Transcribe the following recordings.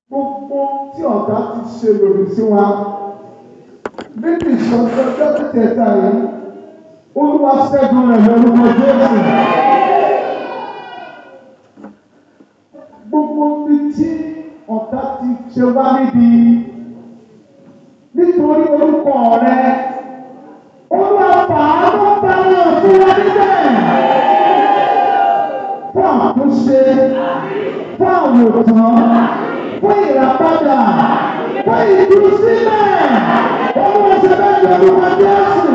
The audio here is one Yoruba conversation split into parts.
gbogbo tí ọ̀tá ti ṣe lòdì sí wa níbi ìṣọ̀tọ̀ ọjọ́ tẹ̀tẹ̀ta yìí olúwa ṣẹ́gun rẹ̀ lórúkọ jésù. gbogbo ibi tí ọ̀tá ti ṣe wá níbi nítorí orúkọ rẹ olúwa fàánú bá wọn fún wa níbẹ̀ fún àtúnṣe fún àwòtán fún ìràpadà fún ìdúsílẹ̀ olúwa ṣe bẹ́ẹ̀ ní orúkọ jésù.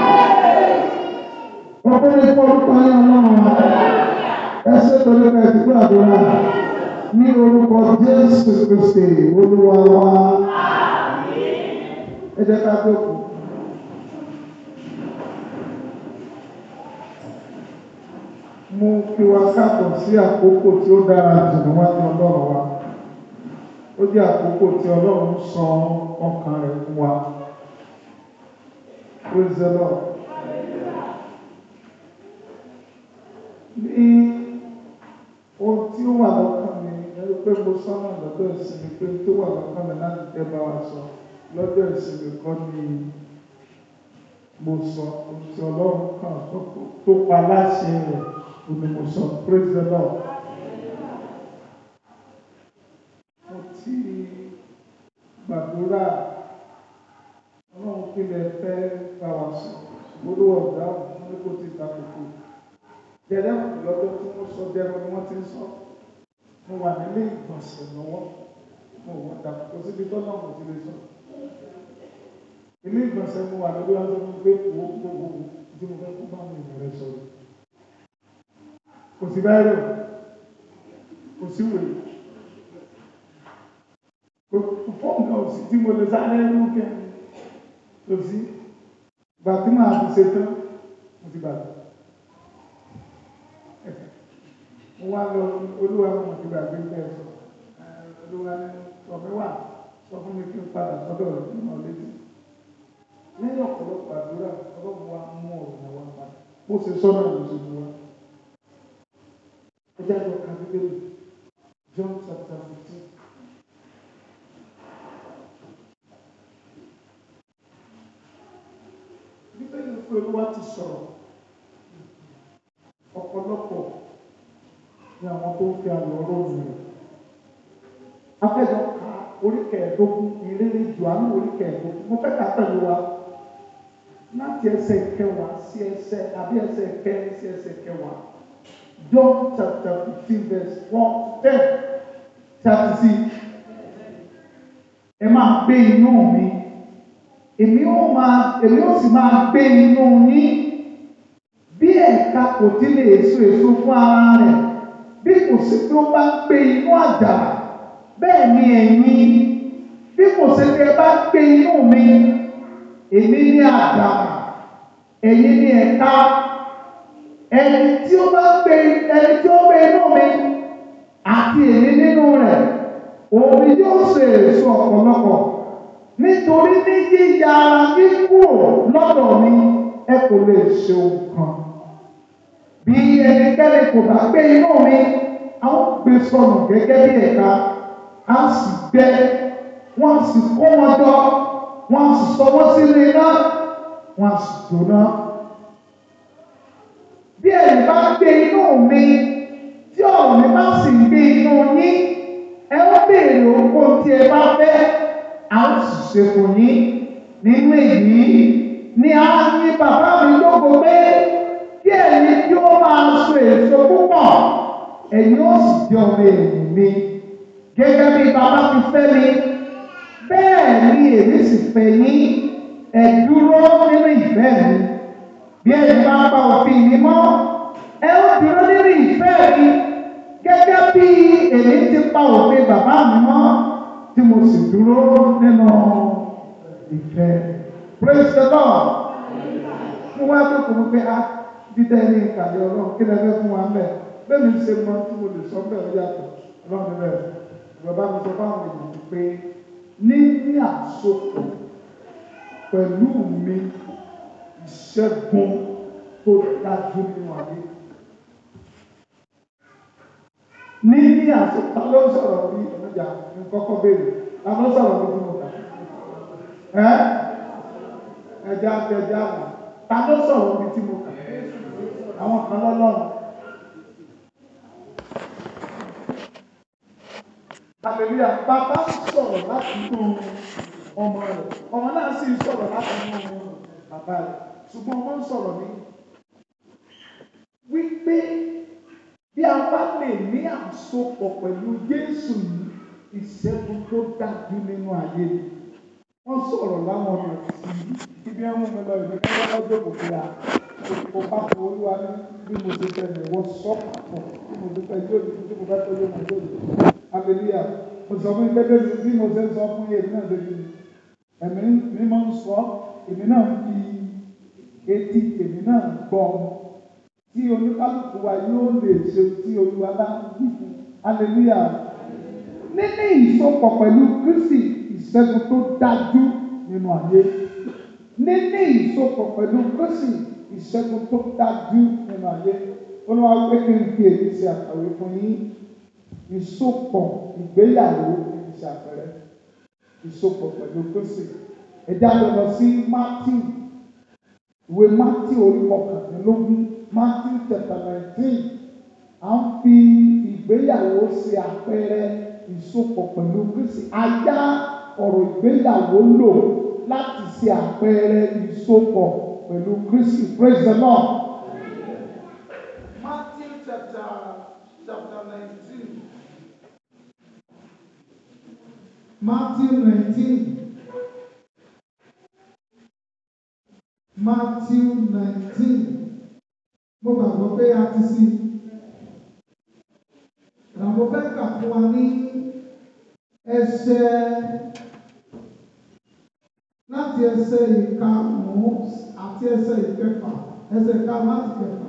ọ̀pẹ̀lẹ̀ fún orúkọ yẹn ọlọ́run ẹ ṣe pẹ̀lú ẹ̀ tí gbàdúrà ní orúkọ jésù kristi olúwa wa ẹ jẹ́ ká jókòó. mú kí wa káàbọ̀ sí àkókò tí ó dára jù níwájú ọlọ́run wa ó jẹ́ àkókò tí ọlọ́run sọ ọkàn rẹ̀ fún wa praise the lord ní ohun tí ó wà lọ́kàn mi ẹni pé mo sọ́nà lọ́dọ̀ ìsinmi pé tó wà lọ́kàn mi láti tẹ́ bá wa sọ lọ́dọ̀ ìsinmi kọ́ ni mo sọ ohun tí ọlọ́run kàn tó pa láṣẹ rẹ̀ òní mo sọ praise the lord. mo ti gbàdúrà ọlọ́run kí lè fẹ́ bá wa sọ olú ọ̀gá wọn ní kò ti ta kókó jẹ́rẹ́ lọ́dọ̀ tí wọ́n sọ dẹ́rọ ni wọ́n ti ń sọ mo wà nílé ìgbọ̀nsẹ̀ lọ́wọ́ mo wọ́n dà kó síbi tó náà mo ti lè sọ ilé ìgbọ̀nsẹ̀ mo wà lórí ọjọ́ mi pé owó gbogbo tí mo fẹ́ kó bá mi rẹ̀ sọ̀rọ̀ kò sí bẹ́ẹ̀ rẹ̀ kò sí wèé kò fọ́ọ̀mù náà sí tí mo lè sáré rú kẹ́ kò sí gbà tí màá fi ṣe tán mo ti bàtà mo wá lọ olúwa mo ti gbàgbé bẹ́ẹ̀ sọ olúwa ọ̀fẹ́ wà sọ fún mi kí n padà sọ́dọ̀ rẹ̀ nínú ọ̀lẹ́dì lẹ́yìn ọ̀pọ̀lọpọ̀ àdúrà ọlọ́run wa mú ọ̀rọ̀ náà wá padà bó ṣe sọ́nà ló ṣe mú wa ẹ jẹ́ àjọ kan bíbélì John chapter fifteen. bíbélì pé olúwa ti sọ̀rọ̀ ọ̀pọ̀lọpọ̀ ní àwọn tó ń fi àlọ́ ọlọ́run rẹ̀. Afẹ́jọ́ ka orí kẹẹ̀ẹ́dógún ìrírí Jòhánù orí kẹẹ̀ẹ́dógún. Mo fẹ́ kà pẹ̀lú wa láti ẹsẹ̀ kẹwàá sí ẹsẹ̀ àbí ẹsẹ̀ kẹrin sí ẹsẹ̀ kẹwàá. John chapter fifteen verse one ten thirty six. Ẹ máa gbé inú mi. Èmi ó máa èmi ó sì máa gbé inú yín. Bí ẹ̀ka kò tí lè so èso fún ara rẹ̀ bí kò sí pé ó bá ń gbé inú àjàrà bẹ́ẹ̀ ni ẹ̀yin bí kò sí pé ẹ bá gbé inú mi èmi ní àjàrà ẹ̀yin ní ẹ̀ka ẹni tí ó bá gbé ẹni tí ó gbé inú mi àti èmi nínú rẹ̀ òun ni yóò ṣe èso ọ̀pọ̀lọpọ̀ nítorí ní yíya ara yín kúrò lọ́dọ̀ mi ẹ kò lè ṣe ohun kan bí ẹnikẹ́ni kò bá gbé inú mi a ó gbé sọnù gẹ́gẹ́ bí ẹ̀ka a sì gbẹ wọ́n sì kó wọn jọ wọ́n sì sọ wọ́n sínú iná wọ́n sì jóná. bí ẹ̀yin bá gbé inú mi tí ọ̀rọ̀ mi bá sì gbé inú yín ẹ ó béèrè ohunkóhun tí ẹ bá fẹ́ a ó sì ṣe fún yín nínú èyí ni a ní bàbá mi lógo pé kí ẹ̀yin tí ó máa so èso púpọ̀ ẹ̀yin ó sì jẹ́ ọmọ ènìyàn mi gẹ́gẹ́ bí bàbá ti fẹ́ mi bẹ́ẹ̀ ni èmi sì fẹ́ yín ẹ dúró nínú ìfẹ́ mi bí ẹ̀yin bá pa òfin mi mọ́ ẹ ó dúró nínú ìfẹ́ mi gẹ́gẹ́ bí èmi ti pa òfin bàbá mi mọ́ tí mo sì dúró nínú ìfẹ́ praise the lord mo wá tó kò mọ̀ pé a dídá ẹni ìkàlẹ̀ ọlọ́run kí lẹ́fẹ́ fún wa mẹ́ bẹ́ẹ̀ mi ṣe mọ tí mo lè sọ bẹ́ẹ̀ ó yàtọ̀ ọlọ́run rẹ̀ bàbá mi sọ fáwọn èèyàn pé ní ní àsopọ̀ pẹ̀lú mi ìṣẹ́gun tó dájú nínú ayé ní ní àsopá ló ń sọ̀rọ̀ bí ọjà ní kọ́kọ́ béèrè ta ló sọ̀rọ̀ bí mo kà ẹ́ ẹja ẹja àmà ta ló sọ̀rọ̀ bí tí mo kà àwọn kan lọ́lọ́run. Hallelujah. Bàbá sọ̀rọ̀ láti inú ọmọ rẹ̀. Ọmọ náà sì sọ̀rọ̀ láti inú bàbá rẹ̀. Ṣùgbọ́n ọmọ ń sọ̀rọ̀ ní wípé bí a bá lè ní àsopọ̀ pẹ̀lú Jésù yìí, ìṣẹ́gun tó dájú nínú ayé ni. Wọ́n sọ̀rọ̀ láwọn ọ̀nà sí ibi ẹ̀mú mi lọ ìlú kẹ́kẹ́ lọ́jọ́ kò fi à. Kò bá tó olúwa ní bí mo ṣe fẹ́ mi, wọ́n sọ pàtó bí mo ṣe fẹ́ yóò di tí mo fẹ́ tó yóò máa yóò di. Hallelujah. Mo sọ fún pépé bí mo ṣe ń sọ fún yẹn náà lórí mi. Ẹ̀mí mi máa ń sọ, èmi náà ń fi etí èmi náà gbọ́. Tí oníkálukú wa yóò lè ṣe tí olúwa bá ń wí fún. Hallelujah. Níní ìsopọ̀ pẹ̀lú Kristi ìṣẹ́gun tó dájú nínú ayé. Níní ìsopọ̀ pẹ̀lú Kristi ìṣẹ́gun tó dájú nínú ayé. Olúwa pé kí n fi èyí ṣe àkàwé fún yín ìsopọ̀ ìgbéyàwó ìṣe àpẹẹrẹ ìsopọ̀ pẹ̀lú Kristi ẹ̀dá lọ lọ sí Matthew ìwé Matthew orí kọkànlélógún Matthew chapter nineteen à ń fi ìgbéyàwó ṣe àpẹẹrẹ ìsopọ̀ pẹ̀lú Kristi ajá ọ̀rọ̀ ìgbéyàwó lò láti ṣe àpẹẹrẹ ìsopọ̀ pẹ̀lú Kristi praise the Lord. Matthew chapter chapter nineteen. Matthew 19. Matthew 19. Mo gbàgbọ́ pé a ti sí. Àwọn fẹ́ kà fún wa ní ẹsẹ̀ láti ẹsẹ̀ ìkarùn-ún àti ẹsẹ̀ ìkẹfà ẹsẹ̀ ìkarùn-ún láti kẹfà.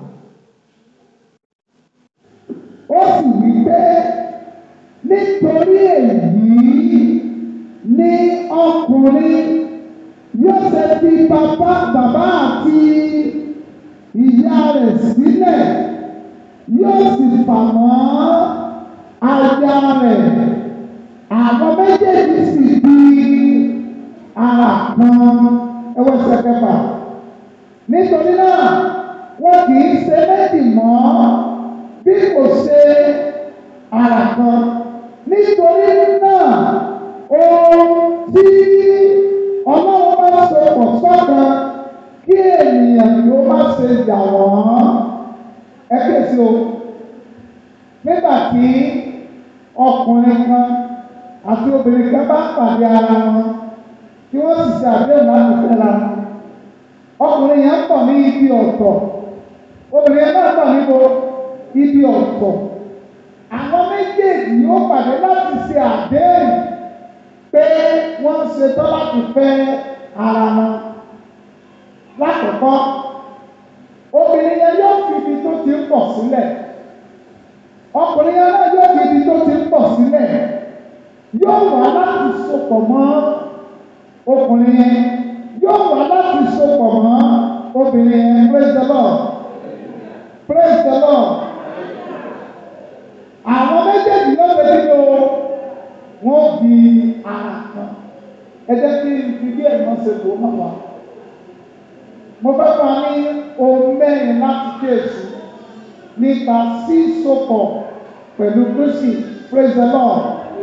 Ó sì wí pé nítorí èyí ní ọkùnrin yóò ṣe fi bàbá bàbá àti ìyá rẹ̀ sílẹ̀ yóò sì fà mọ́ aya rẹ̀ àwọn méjèèjì sì di ara kan ẹwọ́ ẹsẹ̀ kẹfà nítorí náà wọn kì í ṣe méjì mọ́ bí kò ṣe ara kan nítorí náà ohun tí ọlọ́run bá ṣe pọ̀ sọ́kan kí ènìyàn yóò má ṣe yà wọ́n ẹ kéèsì o nígbà tí ọkùnrin kan àti obìnrin kan bá pàdé ara wọn tí wọ́n sì ṣe àdéhùn láti fẹ́ra wọn ọkùnrin yẹn pọ̀ ní ibi ọ̀tọ̀ obìnrin yẹn náà pọ̀ níbo ibi ọ̀tọ̀ àwọn méjèèjì yóò pàdé láti ṣe àdéhùn pé wọ́n ṣetán láti fẹ́ ara wọn. Lákòókò, obìnrin yẹn yóò fi ibi tó ti ń pọ̀ sílẹ̀. Ọkùnrin yẹn náà yóò fi ibi tó ti ń pọ̀ sílẹ̀. Yóò wá láti sopọ̀ mọ́ ọkùnrin yẹn. Yóò wá láti sopọ̀ mọ́ obìnrin yẹn. Praise the Lord. Praise the Lord àwọn méjèèjì ló fẹ́ nínú wọn di ara kan ẹ jẹ́ kí n fi bí ẹ̀mọ́ ṣe lò ó mọ̀ wá. mo fẹ́ fún wa ní ohun mẹ́rin láti kéèsì nípa sísopọ̀ pẹ̀lú Kristi praise the Lord.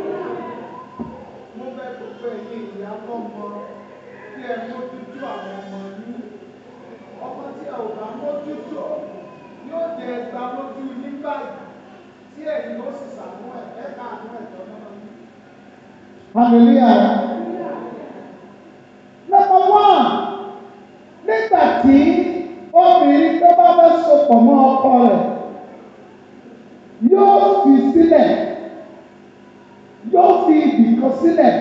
mo fẹ́ gbogbo ẹ̀yin ìyá tó mọ kí ẹ mójútó àwọn ọmọ yín ọmọ tí ẹ ò bá mójútó yóò jẹ ẹgbàá lójú yín báyìí tí ẹ̀yin ó sì sàánú ẹ̀ ẹ̀ka àánú ẹ̀tọ́ náà. Hallelujah. Number one, nígbà tí obìnrin tó bá fẹ́ sopọ̀ mọ́ ọkọ rẹ̀ yóò fi sílẹ̀ yóò fi ibìkan sílẹ̀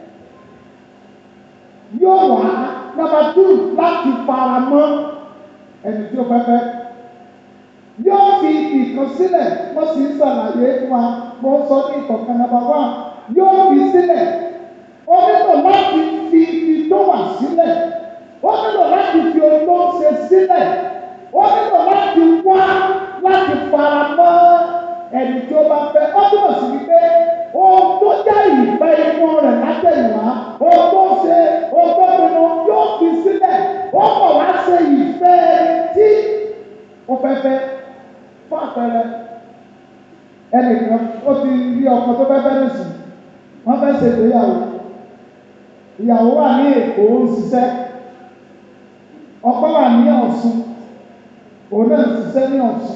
yóò wá number two láti fara mọ́ ẹni tí ó fẹ́ fẹ́ yóò fi ìkan sílẹ̀ mo sì ń ṣàlàyé fún wa mo ń sọ ní ìkọ̀kan nàbà wá yóò fi sílẹ̀ ó nílò láti fi ibi tó wà sílẹ̀ ó nílò láti fi ohun tó ń ṣe sílẹ̀ ó nílò láti wá láti fara mọ́ ẹni tí ó bá fẹ́ ó túmọ̀ sí wípé ohun tó jẹ́ ìfẹ́ inú rẹ̀ látẹ̀yìnwá ohun tó ṣe ohun tó pinnu yóò fi sílẹ̀ ó kọ̀ wá ṣe ìfẹ́ ẹni tí ó fẹ́ fẹ́ fún àpẹẹrẹ ẹnìkan ó ti rí ọkọ tó fẹ́ fẹ́ nìsín wọ́n fẹ́ ṣètò ìyàwó ìyàwó wà ní èkó ń ṣiṣẹ́ ọkọ wà ní ọ̀ṣun òun náà ń ṣiṣẹ́ ní ọ̀ṣun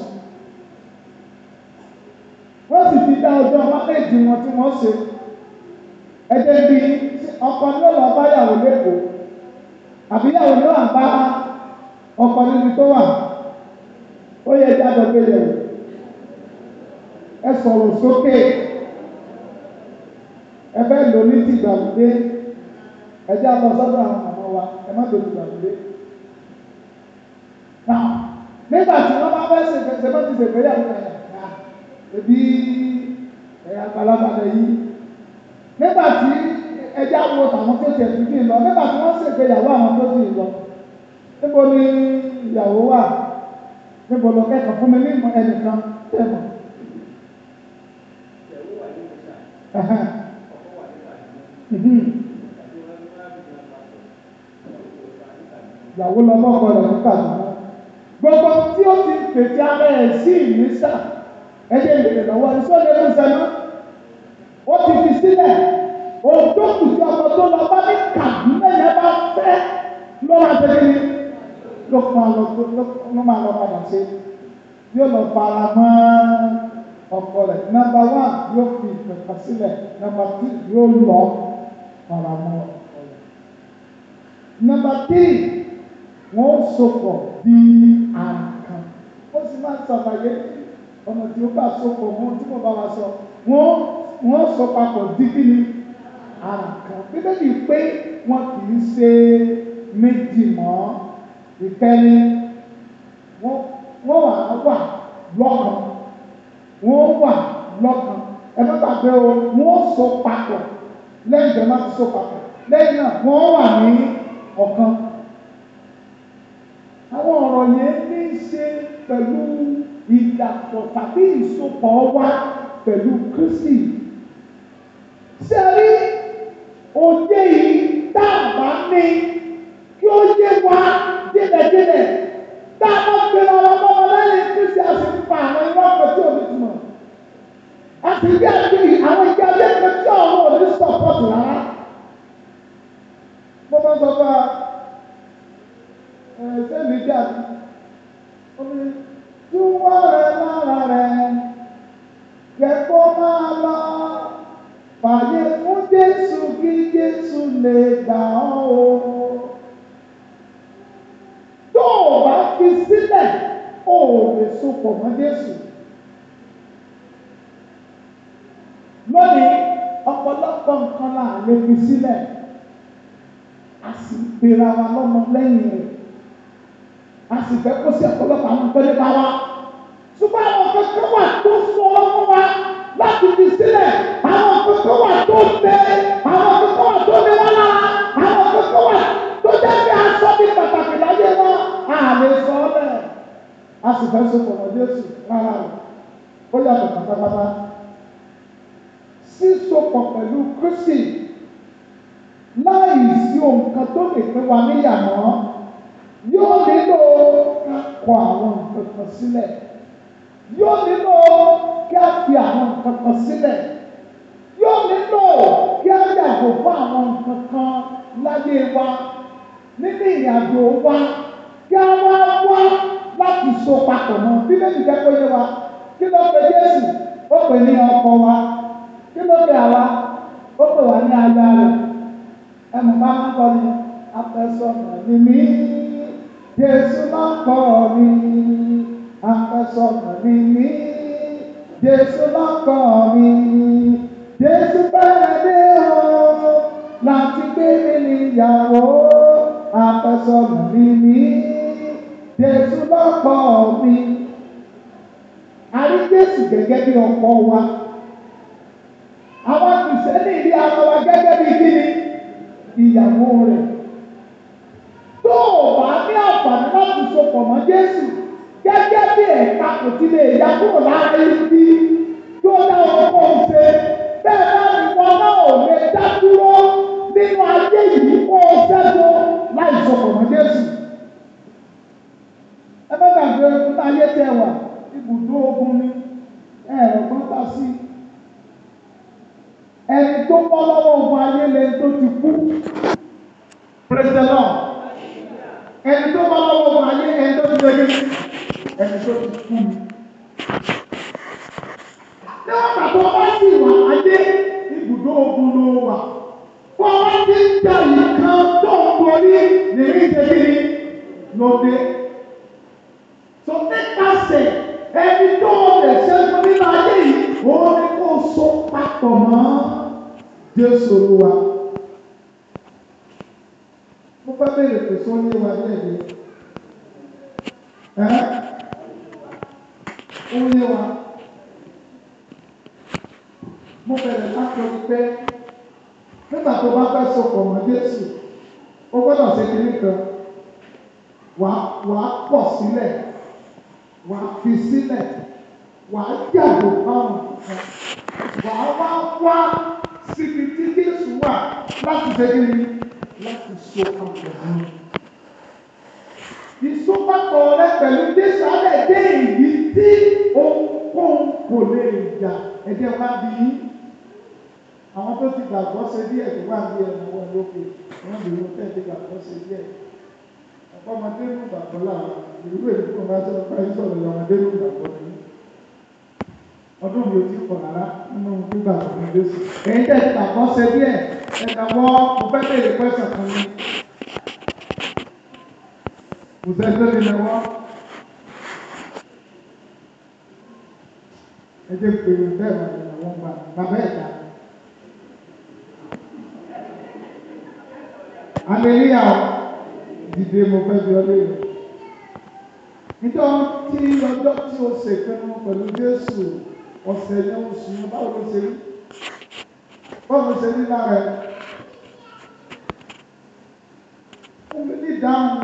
wọ́n sì ti dá ọjọ́ mákèjì wọn tí wọ́n ṣe ẹjẹ́ bí ọkọ ní ọ̀lọ́ báyàwó lẹ́kọ̀ọ́ àbíyàwó ní wà bá ọkọ níbi tó wà ó yẹ jáde gbélé o ẹ sọ̀rọ̀ sókè ẹ fẹ́ lò ní ti ìgbàlódé ẹ jẹ́ àlọ́ sọ́dọ̀ àwọn màmá wa ẹ má lò ní ìgbàlódé. Náà nígbà tí wọ́n bá fẹ́ ṣe ṣe bá ti ṣègbè yàrá yàrá yàrá ebi ẹ̀yà àgbàlagbà lẹ̀ yìí. Nígbà tí ẹjẹ́ àwọ̀ tàwọn tó tiẹ̀ tún kì í lọ nígbà tí wọ́n ṣègbéyàwó àwọn tó kì í lọ. Níbo ni ìyàwó wà? Níbo lọ kẹ́kọ̀ọ́ fún mi ní ìmọ̀ ẹnìkan tẹ̀ mọ̀? ìyàwó lọ bọ́kọ rẹ̀ nípa àdúgbò gbogbo tí ó ti pèsè ara ẹ̀ sí ìmísà ẹ̀jẹ̀ ìbèrè lọ́wọ́ ní sọ́dọ̀ ẹ̀kú sẹ́nu ó ti fi sílẹ̀ ohun tó kù sí ọmọ tó lọ bá ní kàdúnà yẹn bá fẹ́ ló máa tẹ̀lé ní ló máa lọ ló máa lọ padà sí yóò lọ fara mọ́ ọkọ rẹ̀ nọ́mbà wán yóò fi ìpẹ̀kọ̀ sílẹ̀ nọ́mbà tí yóò lọ fara mọ́ ọkọ rẹ̀ nọ́mbà tí wọ́n sopọ̀ bí àǹkan ó sì máa ń sàlàyé ọ̀nà tí ó bá sopọ̀ mọ́ tí mo bá wa sọ wọ́n wọ́n sọ papọ̀ dídí ni àǹkan bíbélì pé wọn kì í ṣe méjì mọ́ ìkẹ́ni wọ́n wà wà lọ́kàn wọ́n wà lọ́kàn ẹ má gbàgbé o wọ́n so papọ̀ lẹ́yìn tó má ti so papọ̀ lẹ́yìn náà wọ́n wà ní ọ̀kan àwọn ọ̀rọ̀ yẹn ní í ṣe pẹ̀lú ìdàpọ̀ tàbí ìsopọ̀ wa pẹ̀lú Kristi. Ṣé rí òye yìí tá a bá ní kí ó yé wa délẹ̀délẹ̀ tá a bá gbé wa lọ́wọ́ lẹ́yìn Kristi a sì ń pa àwọn irọ́ ọkọ̀ tí ò ní túmọ̀. A sì rí àti àwọn ìgbà lẹ́gbẹ̀ẹ́ tí ọ̀rọ̀ ò ní sọ̀pọ̀tù rárá. Mo máa ń sọ fún wa sẹ́mi jáde omi tí wọ́n rẹ̀ lára rẹ̀ kẹ́kọ̀ọ́ máa lọ fàyè fún Jésù kí Jésù lè gbà ọ́ o. tó o bá fi sílẹ̀ o ò lè sopọ̀ mọ́ Jésù. lónìí ọ̀pọ̀lọpọ̀ nǹkan là lè fi sílẹ̀ a sì gbéra wa lọ́mọ lẹ́yìn rẹ̀ a sì fẹ́ kó sí ọ̀pọ̀lọpọ̀ àwọn nǹkan nípa wa. ṣùgbọ́n àwọn kankan wà tó sọ fún wa láti fi sílẹ̀ àwọn kankan wà tó tẹ àwọn kankan wà tó ní wá lára àwọn kankan wà tó jẹ́ kí a sọ ní pàtàkì láyé wa a lè sọ ọ́ bẹ́ẹ̀. a sì fẹ́ so pọ̀ Jésù rárá o ó yàtọ̀ pátápátá. sísopọ̀ pẹ̀lú Kristi láì sí ohun kan tó lè pín wa níyàmọ́ yóò nílò ká kọ àwọn nǹkan kan sílẹ̀ yóò nílò kí a fi àwọn nǹkan kan sílẹ̀ yóò nílò kí a yàgò fún àwọn nǹkan kan láyé wa nínú ìrìnàjò wa kí a wá wá láti so papọ̀ mọ́ bíbélì jẹ́ kó yé wa kí ló pe Jésù ó pè ní ọkọ wa kí ló pe àwa ó pè wá ní aya rẹ̀ ẹnu bá máa ń kọ́ ni afẹ́sọ̀nà ni mí. Jésù máa ń kọ́ mi, afẹ́sọ̀nà ni mí. Jésù máa ń kọ́ mi, Jésù bẹ̀rẹ̀ dé o láti gbé mi níyàwó. Afẹ́sọ̀nà ni mí, Jésù máa ń kọ́ mi. A rí Jésù gẹ́gẹ́ bí ọkọ wa. Àwọn kìsẹ́nì rí ara wa gẹ́gẹ́ bí kíni? Ìyàwó rẹ̀ tó o bá ní àǹfààní láti sopọ̀ mọ́ Jésù gẹ́gẹ́ bí ẹ̀ka kò ti lè ya kúrò lára ibi kí ó dá ọkọ̀ ṣe bẹ́ẹ̀ náà ni wọn náà ò lè dá dúró nínú ayé yìí kó o ṣẹ́gun láì sọ̀rọ̀ mọ́ Jésù. ẹ má gbàgbé nínú ayé tẹ wà ibùdó ogun ni ẹ̀rọ kan bá sí ẹni tó bọ́ lọ́wọ́ ogun ayé lẹni tó ti kú praise the Lord ẹni tó bọ́ lọ́wọ́ ogun ayé ẹni tó ti lóye ẹni tó ti kú ni. níwọ̀n pàtó ọba sì wà ayé ibùdó ogun ló wà wọ́n wá ti ń jà yìí kan tó ń borí nìrí ìdẹ́bí lóde. so nípasẹ̀ ẹni tó lè ṣẹ́gun nínú ayé yìí òun ni kò so papọ̀ mọ́ Jésù Olúwa. mo fẹ́ bèrè pé sọ ní wa ní ẹ̀dẹ́ ẹ́ ó yé wa mo bẹ̀rẹ̀ láti rí pé nígbà tó bá fẹ́ sopọ̀ mọ́ Jésù ó gbọ́dọ̀ ṣe kiri kan wàá wàá pọ̀ sílẹ̀ wà á fi sílẹ̀ wà á yàgò fáwọn nǹkan wà á wá wá síbi tí Jésù wà láti ṣe kí ni láti so papọ̀ mọ́. Ìsopapọ̀ rẹ pẹ̀lú Jésù alẹ́ dé èyí tí ohunkóhun kò lè jà ẹ̀jẹ̀ wá bí yín. Àwọn tó ti gbàgbọ́ ṣe díẹ̀ tó wà ní ẹ̀rọ wọn lókè wọ́n lè wọ́n tẹ̀ ti gbàgbọ́ ṣe díẹ̀ ọmọdé ló gbàgbọ́ láàrin ìlú èdè tó bá sọ̀rọ̀ báyìí sọ̀rọ̀ ọmọdé ló gbàgbọ́ ní. ọdún mi ò tí pọ̀ rárá nínú gbígbà ọmọdé sí. èyí tẹ̀ ti gbàgbọ́ ṣe díẹ̀ ẹ̀ka wọ́ mo fẹ́ bèèrè pẹ́sẹ̀ kan ní. kò sẹ́ tó lè lọ́wọ́. ẹ jẹ́ pé bẹ́ẹ̀ wà ní àwọn ọgbà bàbá ẹ̀dá. Àlèríyà dìde mo fẹ́ bí ọlé rẹ̀. Níjọ́ tí ọjọ́ tí o ṣe ìpinnu pẹ̀lú Jésù ọ̀sẹ̀ ní oṣù yẹn báwo ló ṣe rí? Báwo ló ṣe rí lára ẹ̀? Fún mi ní ìdáhùn.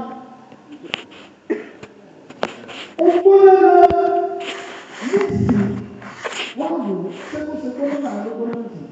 Ó gbóná náà nísìnyí wọ́n wò ó ṣé kó ṣe gbóná náà ló gbóná jù?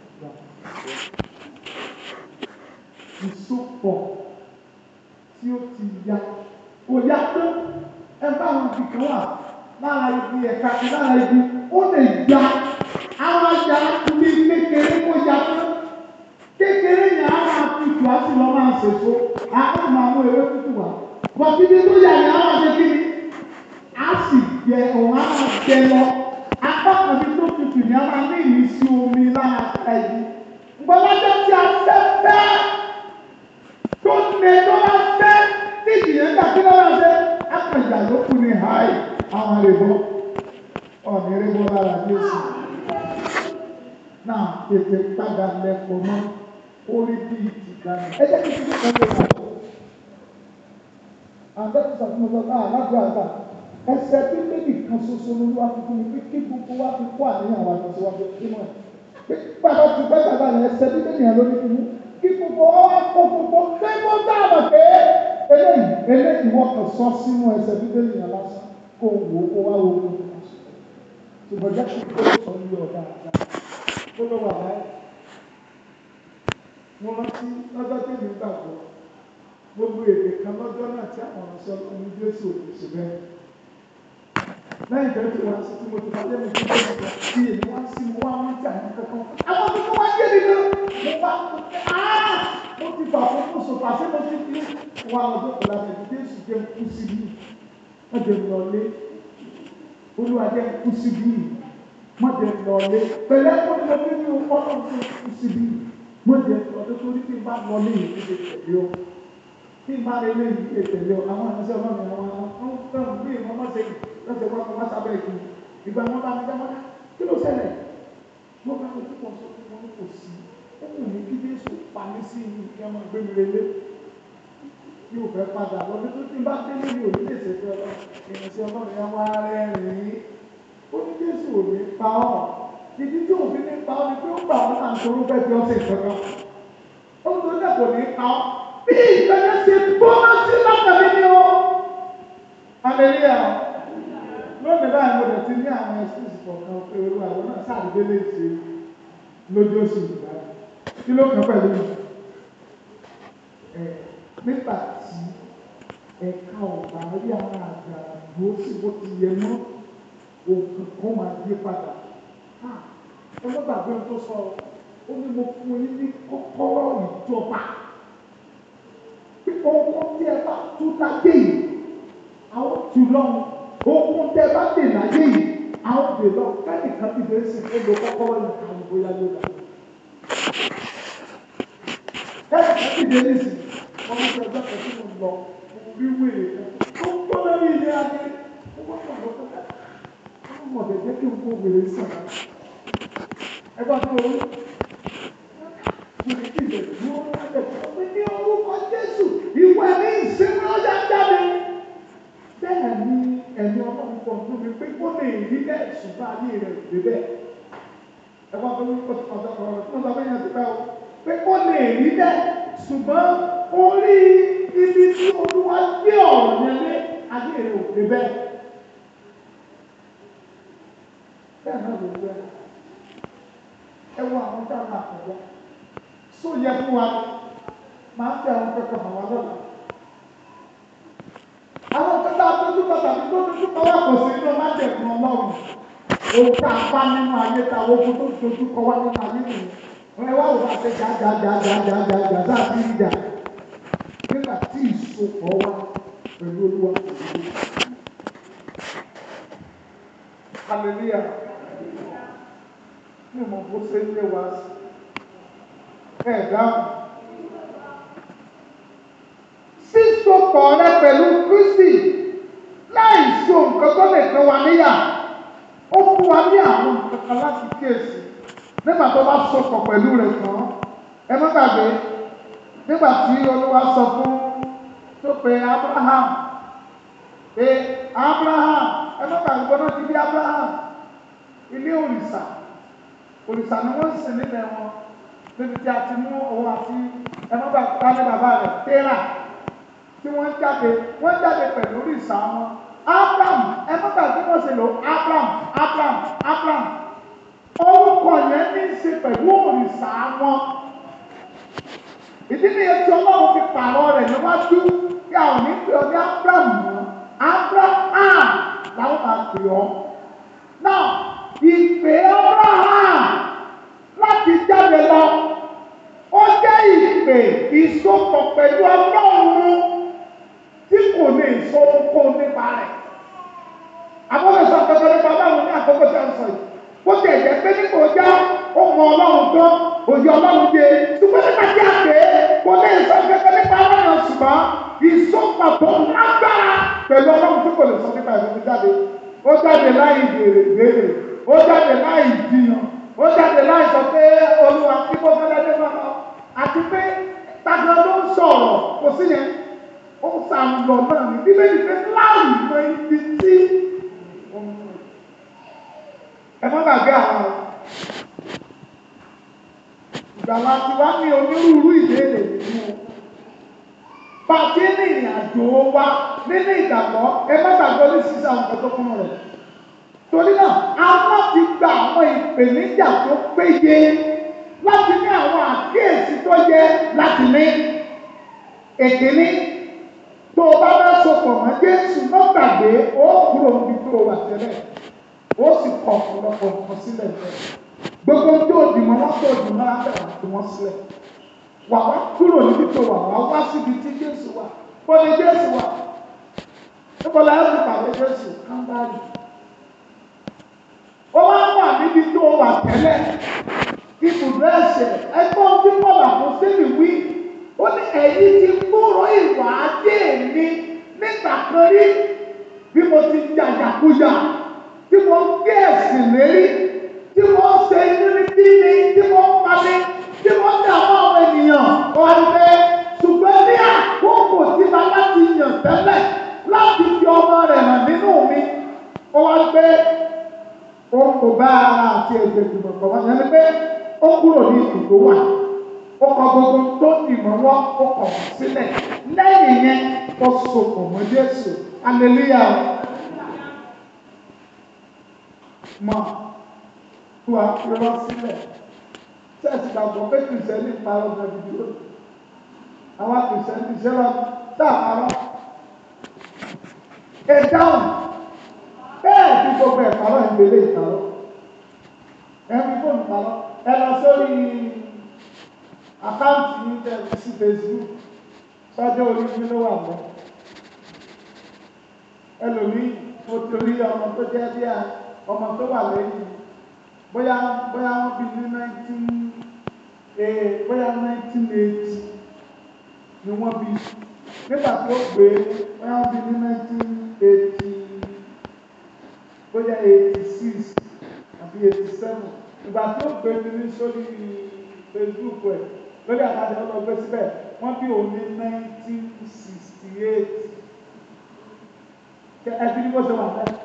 Ìsopọ̀ tí ó ti ya kò ya tó ẹ bá àwọn ibi kan wà lára ibi ẹ̀ka kan lára ibi ó lè ya àwọn ajá ibi kékeré kó ya tó kékeré yẹn á máa tutù á sì lọ máa ṣèso á sì máa mú ewé tútù wá bọ̀dé ibi tó yà ni á máa ṣe kí ni á sì jẹ òun á máa jẹ lọ apá kan bí tó tutù ni á máa ní ìrísí omi lára ẹ̀yìn gbọ́dọ̀ tí a fẹ́ fẹ́ tó ní tó bá fẹ́ ní ìdíyẹn gbà kí lọ́wọ́ ṣe àpèjà ló kù ní háì àwọn àrèbọ ọ̀nà ìrèbọ lára Jésù náà tètè padà lẹ́kọ̀ọ́ mọ́ orí bíi tìgbàanì ẹ jẹ́ kí n tún kọ́ lé wà. àbẹ́tí sàtúnmọ̀ lọ náà lágbo àgbà ẹsẹ̀ tí méjì kan ṣoṣo ló wá fún mi pé kí gbogbo wa fi kó àníyàn wa lọ síwájú kí mọ̀ pé bàbá ti pẹ́ bàbá rẹ̀ ẹsẹ̀ tí méjì yẹn lórí fún mi kí gbogbo wa kó gbogbo pé mo dáàbò pé eléyìí eléyìí wọ́n kàn sọ sínú ẹsẹ̀ bíbélì yẹn lásán kó wò ó kó wá wo ó ṣùgbọ́n jẹ́ kí kó sọ ní ọ̀dà àgbà tó ló wà láyé. mo rántí lọ́jọ́ tí mi gbàgbọ́ gbogbo èdè kan lọ́jọ́ náà tí àwọn ọ̀rọ̀ sọ ní Jésù òkè ṣe bẹ́ẹ̀. lẹ́yìn tó ti wá sí tí mo ti wá lẹ́nu tó ti wá sí èmi wá sí mo wá wọ́n jà ní kankan. àwọn tó wá yé mi lọ mo bá mo ti fà fún fún sọfà sí mo ti fi wà lọ́dọ̀ pẹ̀lú àti Jésù jẹ́ kú síbí wọ́n jẹ́ lọ́lé olúwa jẹ́ kú síbí wọ́n jẹ́ lọ́lé pẹ̀lú ẹ̀kọ́ tó ní ní ọlọ́run tó kú síbí wọ́n jẹ́ lọ́dọ̀ tó ní kí n bá lọ́lé yìí ní lè tẹ̀lé o kí n bá lè lé yìí lè tẹ̀lé o àwọn àṣẹ ọlọ́run àwọn àwọn fẹ́ràn bí wọ́n má ṣe lọ́sẹ̀ wọn wọ́n sábẹ́ ìlú ìgbà wọn bá mi dá wọn kí ló ṣẹlẹ̀ wọ́n bá mi tó pọ̀ sọ fún wọn kò sí ó wù mí kí Jésù pa mí sí inú kí wọ́n máa gbé mi relé kí o fẹ́ padà lọ́dún tó ti bá délé mi ò ní lè ṣètò ọlọ́run ìrìnsẹ̀ ọlọ́run yẹn wá rẹ́rìn-ín ó ní Jésù ò ní pa ọ́ ìdí tí òfin ní pa ọ́ ni pé ó gbà ọ́ náà nítorí ó fẹ́ fi ọ́ sí ìkankan ó ń torí kò ní pa ọ́ bí ìgbẹ́jẹ́ ṣe gbóná sí lọ́kàn mi ni ó hallelujah lónìí báyìí mo lè ti ní àwọn ẹ̀sìn kọ̀ọ̀kan pé olú àwọn náà sàdédé lè ṣe lójú oṣù ìgbà kí ló kàn pẹ̀lú ẹ̀ nígbà tí ẹ̀ka ọ̀bà rí àwọn àgbà ló sì bó ti yẹ mọ́ òkun kan máa yí padà ẹ má gbàgbé ohun tó sọ ó ní mo fún yín ní kọ́kọ́rọ́ ìjọba pé ohun tí ẹ bá tú láyé yìí àwọn tù lọ́hùn ohun tí ẹ bá dè láyé yìí àwọn dè lọ kẹ́nìkan ti bẹ̀rẹ̀ sí kó lo kọ́kọ́rọ́ yìí káwọn bóyá ló dà kẹ́nìkan ti bẹ̀rẹ̀ sí wọ́n mú ọjọ́ kan tí mo lọ mo rí wèrè kan tó ń gbọ́ lórí ilé ayé mo wọ́n kàn lọ sọ́kà wọ́n mọ̀ tẹ̀tẹ̀ kí n kó wèrè sàn ẹgbẹ́ tó rí wèrè kí ilẹ̀ dúró lọ́dẹ̀ tó pé ní orúkọ Jésù ìwé ní ìsinmi ọjà jáde bẹ́ẹ̀ ni ẹ̀mí ọlọ́run pọ̀ tó mi pé kó lè rí bẹ́ẹ̀ ṣùgbọ́n ayé rẹ̀ dé bẹ́ẹ̀ ẹgbẹ́ tó rí ọ̀dọ̀ ọ̀rọ̀ tó ń sọ fún yẹn ti pẹ́ o pé kó lè rí bẹ́ẹ̀ ṣùgbọ́n orí ibi tí olúwa gbé ọ̀rọ̀ yẹn lé ayé rẹ̀ ò dé bẹ́ẹ̀ bẹ́ẹ̀ náà ló gbé ẹ wo àwọn tá a máa kọjá só yẹ fún wa máa ń tẹ àwọn kẹkọọ mọ wa lọ́la àwọn kẹta tójú pàtàkì tó tójú kọ wá kò sí inú má jẹ fún Ọlọ́run òun tá a bá nínú ayé ta ogun tó tójú kọ wá nínú ayé nìyẹn wọn ẹ wá wò wá pé jàjàjàjàjàjà sáàbí ìjà nígbà tí ìsopọ̀ wá pẹ̀lú olúwa òdodo hallelujah ní ọmọ bó ṣe ń lé wa ẹ dáhùn. sísopọ̀ rẹ pẹ̀lú Kristi láì so nǹkan tó lè pín wa níyà ó fún wa ní àwọn nǹkan kan láti kíyèsí nígbà tó bá sopọ̀ pẹ̀lú rẹ̀ tán ẹ má gbàgbé nígbà tí Olúwa sọ fún tó pe Abraham pé Abraham ẹ má gbàgbé gbọ́dọ̀ ti bí Abraham ilé òrìṣà òrìṣà ni wọ́n sìn nílẹ̀ wọn níbi tí a ti mú òun àti ẹnubà tani bàbá rẹ̀ tẹ́rà tí wọ́n jáde wọ́n jáde pẹ̀lú òrìṣà wọn Abraham ẹnubà tí wọ́n ṣe lò Abraham Abraham Abraham orúkọ yẹn ní í ṣe pẹ̀lú òrìṣà wọn ìdí nìyẹn tí Ọlọ́run fi pààrọ̀ rẹ̀ níwájú kí àwọn ní pè ọ́ ní Abraham mọ́ Abraham làwọn máa pè ọ́ náà ìpè Abraham láti jáde lọ ó jẹ́ ìpè ìsopọ̀ pẹ̀lú Ọlọ́run tí kò lè sọ ohunkóhun nípa rẹ̀ àbọ̀dọ̀ sọ akẹ́kọ̀ọ́ nípa Ọlọ́run ní àkókò tí a ń sọ yìí bó ti ẹ̀jẹ̀ pé nípa ọjà ó mọ Ọlọ́run tán òye Ọlọ́run dé ṣùgbọ́n nípa tí a pè é kò lè sọ akẹ́kọ̀ọ́ nípa Ọlọ́run ṣùgbọ́n ìsopọ̀ tó lágbára pẹ̀lú Ọlọ́run tí kò lè sọ nípa ìlú jáde ó jáde láì béèrè béèrè ó jáde láì jiyàn ó jáde láì sọ pé olúwa kí kó fẹ́ lẹ́dẹ́ máa lọ àti pé tàbí ló ń sọ̀rọ̀ kò sí yẹn ó ń sàlọ̀ náà ní bíbélì pé láì mọ ibi tí ẹ má gbàgbé àwọn ìgbàlá tí wá ní onírúurú ìbéèrè nínú pàtí ní ìrìn àjò wa nínú ìgbàgbọ́ ẹ má gbàgbé ní sísá nǹkan tó kún rẹ̀ torí náà a láti gba àwọn ìpèníjà tó péye láti ní àwọn àkíyèsí tó yẹ láti ní èkíní tó o bá bá sopọ̀ mọ́ Jésù má gbàgbé ó kúrò níbi tó o wà tẹ́lẹ̀ ó sì kọ̀ ọ̀pọ̀lọpọ̀ nǹkan sílẹ̀ bẹ́ẹ̀ gbogbo tó o dìmọ̀ wọ́n tó o dìmọ̀ lábẹ́ wà tó wọ́n sílẹ̀ wà wá kúrò níbi tó wà wá wá síbi tí Jésù wà bó ni Jésù wà níbo la yẹ kó pàdé Jésù kámbárì ó wá wà níbi tó wà tẹ́lẹ̀ ibùdó ẹ̀ṣẹ̀ ẹgbọ́n tí Paul àpòsílì wí ó ní ẹ̀yin ti kúrò ìwà ajé mi nígbà kan rí bí mo ti jàjàkújà tí mo gbé ẹ̀sìn lérí tí mo ṣe inú ní bíbí tí mo pa mí tí mo dà mọ́ àwọn ènìyàn ọ̀rẹ́ ṣùgbọ́n ní àkókò tí bàbá ti yàn tẹ́lẹ̀ láti fi ọmọ rẹ̀ hàn nínú mi ó wá gbé ó kò bá ara àti ẹ̀jẹ̀ ìgbìmọ̀ pọ̀ wọ́n yẹn ni pé ó kúrò ní ìdúró wà ó kọ gbogbo tó ìmọ̀ wọn ó kọ̀ wọ́n sílẹ̀ lẹ́yìn yẹn ó sopọ̀ mọ́ Jésù aleluya mọ̀ tó a fi rán sílẹ̀ sẹ́ẹ̀sì gbàgbọ́ pé kìrìsìtẹ́nì parọ́ gan gidi ó àwọn kìrìsìtẹ́nì ṣe lọ tá a parọ́ ẹ dáhùn bẹ́ẹ̀ tí gbogbo ẹ̀ parọ́ ìgbélé ìparọ́ ẹ fi fóònù parọ́ ẹ lọ sórí àkáǹtì ní tẹ̀sí sí Facebook sọ́jọ́ orí mi ló wà mọ́ ẹlòmíì mo torí ọmọ tó jẹ́ bí i ọmọ tó wà lẹ́yìn bóyá bóyá wọ́n bí ní nineteen ee bóyá nineteen eighty ni wọ́n bí nígbà tí ó gbé bóyá wọ́n bí ní nineteen eighty bóyá eighty six àbí eighty seven ìgbà tí ó gbé mi ní sórí Facebook ẹ̀ lórí àtàdé ọlọ́ gbé síbẹ̀ wọ́n bí òun ní nineteen sixty eight ẹbí ní bó ṣe wà bẹ́ẹ̀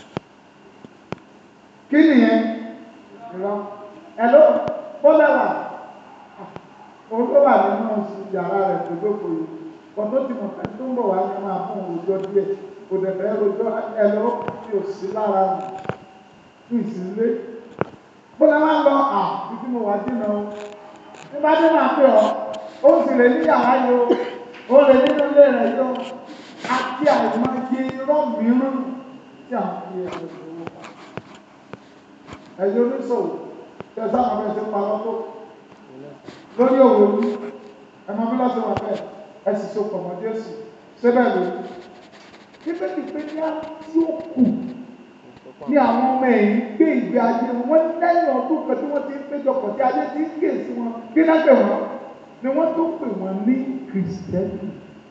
kí nìyẹn ìrọ ẹló ó lẹ́wà òun tó wà nínú yàrá rẹ̀ tó dókòó yìí kò tó ti mọ̀ pé tó ń bọ̀ wá ní máa fún òòjọ́ díẹ̀ kò dẹ̀ fẹ́ rojọ́ ẹló tí ò sí lára ní ìsìnlé bó lẹ́ máa ń lọ à títí mo wà dínà o ní bá dé máa pè ọ́ ó sì lè ní yàrá yìí o ó lè nínú ilé rẹ̀ yìí o àti àìmọye irọ́ mìíràn tí a fi ẹ̀rọ ìṣòwò pa. Ẹ̀yin oníṣòwò tẹ̀sán àwọn ẹ̀sìn parọ́ tó lórí òwò ní ẹ̀mọ́ bí lọ́sẹ̀ wà bẹ́ẹ̀ ẹ sì so pọ̀ mọ́ Jésù síbẹ̀ ló. Bíbélì pé ní á tí ó kù ní àwọn ọmọ ẹ̀yìn gbé ìgbé ayé wọn lẹ́yìn ọdún kan tí wọ́n ti ń péjọpọ̀ tí ayé ti ń ké sí wọn kí náà pè wọ́n ni wọ́n tó pè wọ́n ní kìrìsìtẹ́nì.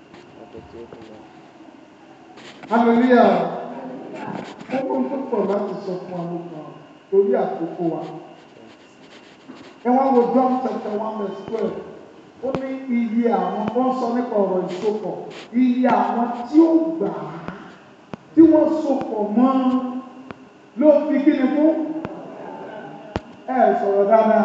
Hallelujah. Gbogbo ń tó pọ̀ láti sọ fún àwọn kan torí àkókò wa. Ẹ wá wo John chapter one verse twelve. Ó ní iye àwọn tó ń sọ nípa ọ̀rọ̀ ìsopọ̀. Iye àwọn tí ó gbà á tí wọ́n sopọ̀ mọ́ ló fi kí ni fún? Ẹ sọ̀rọ̀ dáadáa.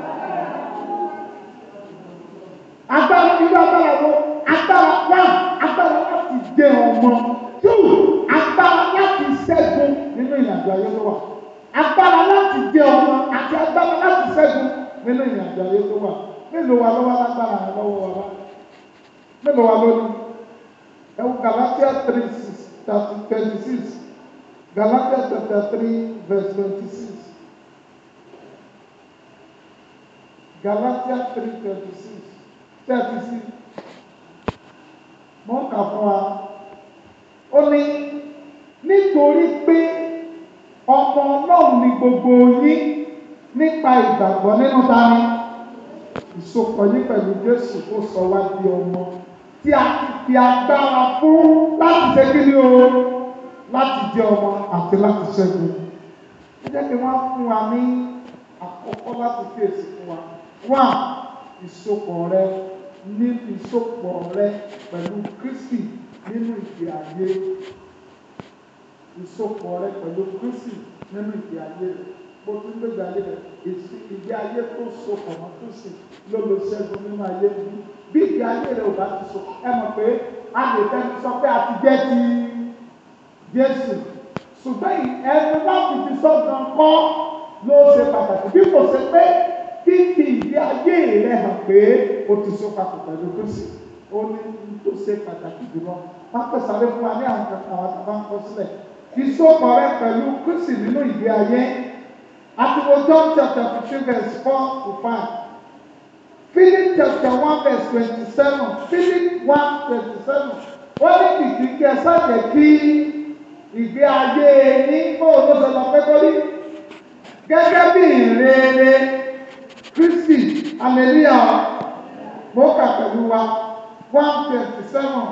Agbára irú agbára wo? Agbára wá agbára láti jẹ ọmọ two agbára láti ṣẹ́gun nínú ìrìnàjò ayé tó wà agbára láti jẹ ọmọ àti agbára láti ṣẹ́gun nínú ìrìnàjò ayé tó wà mélòó wa lọ́wọ́ lágbára rẹ lọ́wọ́ wa bá mélòó wa lónìí ẹ̀wù Galatia three six thirty twenty six Galatia chapter three verse twenty six Galatia three twenty six thirty six mọ́ kà fún wa ó ní nítorí pé ọmọ ọlọ́run ni gbogbo yín nípa ìgbàgbọ́ nínú tani ìsopọ̀ yín pẹ̀lú Jésù tó sọ wá di ọmọ tí a ti fi agbára fún láti ṣe kí ni o láti jẹ́ ọmọ àti láti ṣẹ́gun ẹ jẹ́ kí wọ́n fún wa ní àkọ́kọ́ láti fèsì fún wa wá ìsopọ̀ rẹ ní ìsopọ̀ rẹ pẹ̀lú Kristi nínú ìgbé ayé ìsopọ̀ rẹ pẹ̀lú Kristi nínú ìgbé ayé rẹ bó tún gbégbé ayé rẹ èsì ìgbé ayé tó sopọ̀ mọ́ Kristi ló lo ṣẹ́gun nínú ayé bí bí ìgbé ayé rẹ ò bá ti so ẹ mọ̀ pé a lè fẹ́ sọ pé a ti jẹ́ ti Jésù ṣùgbọ́n ẹnu láti fi sọ́gbọ̀n kọ́ ló ṣe pàtàkì bí kò ṣe pé fífi ìgbé ayé rẹ hàn pé o ti so papọ̀ pẹ̀lú Kristi ó ní tó ṣe pàtàkì jùlọ wọ́n pèsè àlẹ́ fún wa ní àwọn kankan àwọn àtàwọn ń kọ sílẹ̀ ìsopọ̀ rẹ pẹ̀lú Kristi nínú ìgbé ayé àtiwọ́ John chapter fifteen verse four to five Philip chapter one verse twenty-seven Philip one twenty-seven wọ́n ní kìkì kí ẹ sáàjẹ́ kí ìgbé ayé ní bóòlù ṣe lọ pé kórí gẹ́gẹ́ bí ìrere Kristi hallelujah mo kà pẹ̀lú wa one twenty seven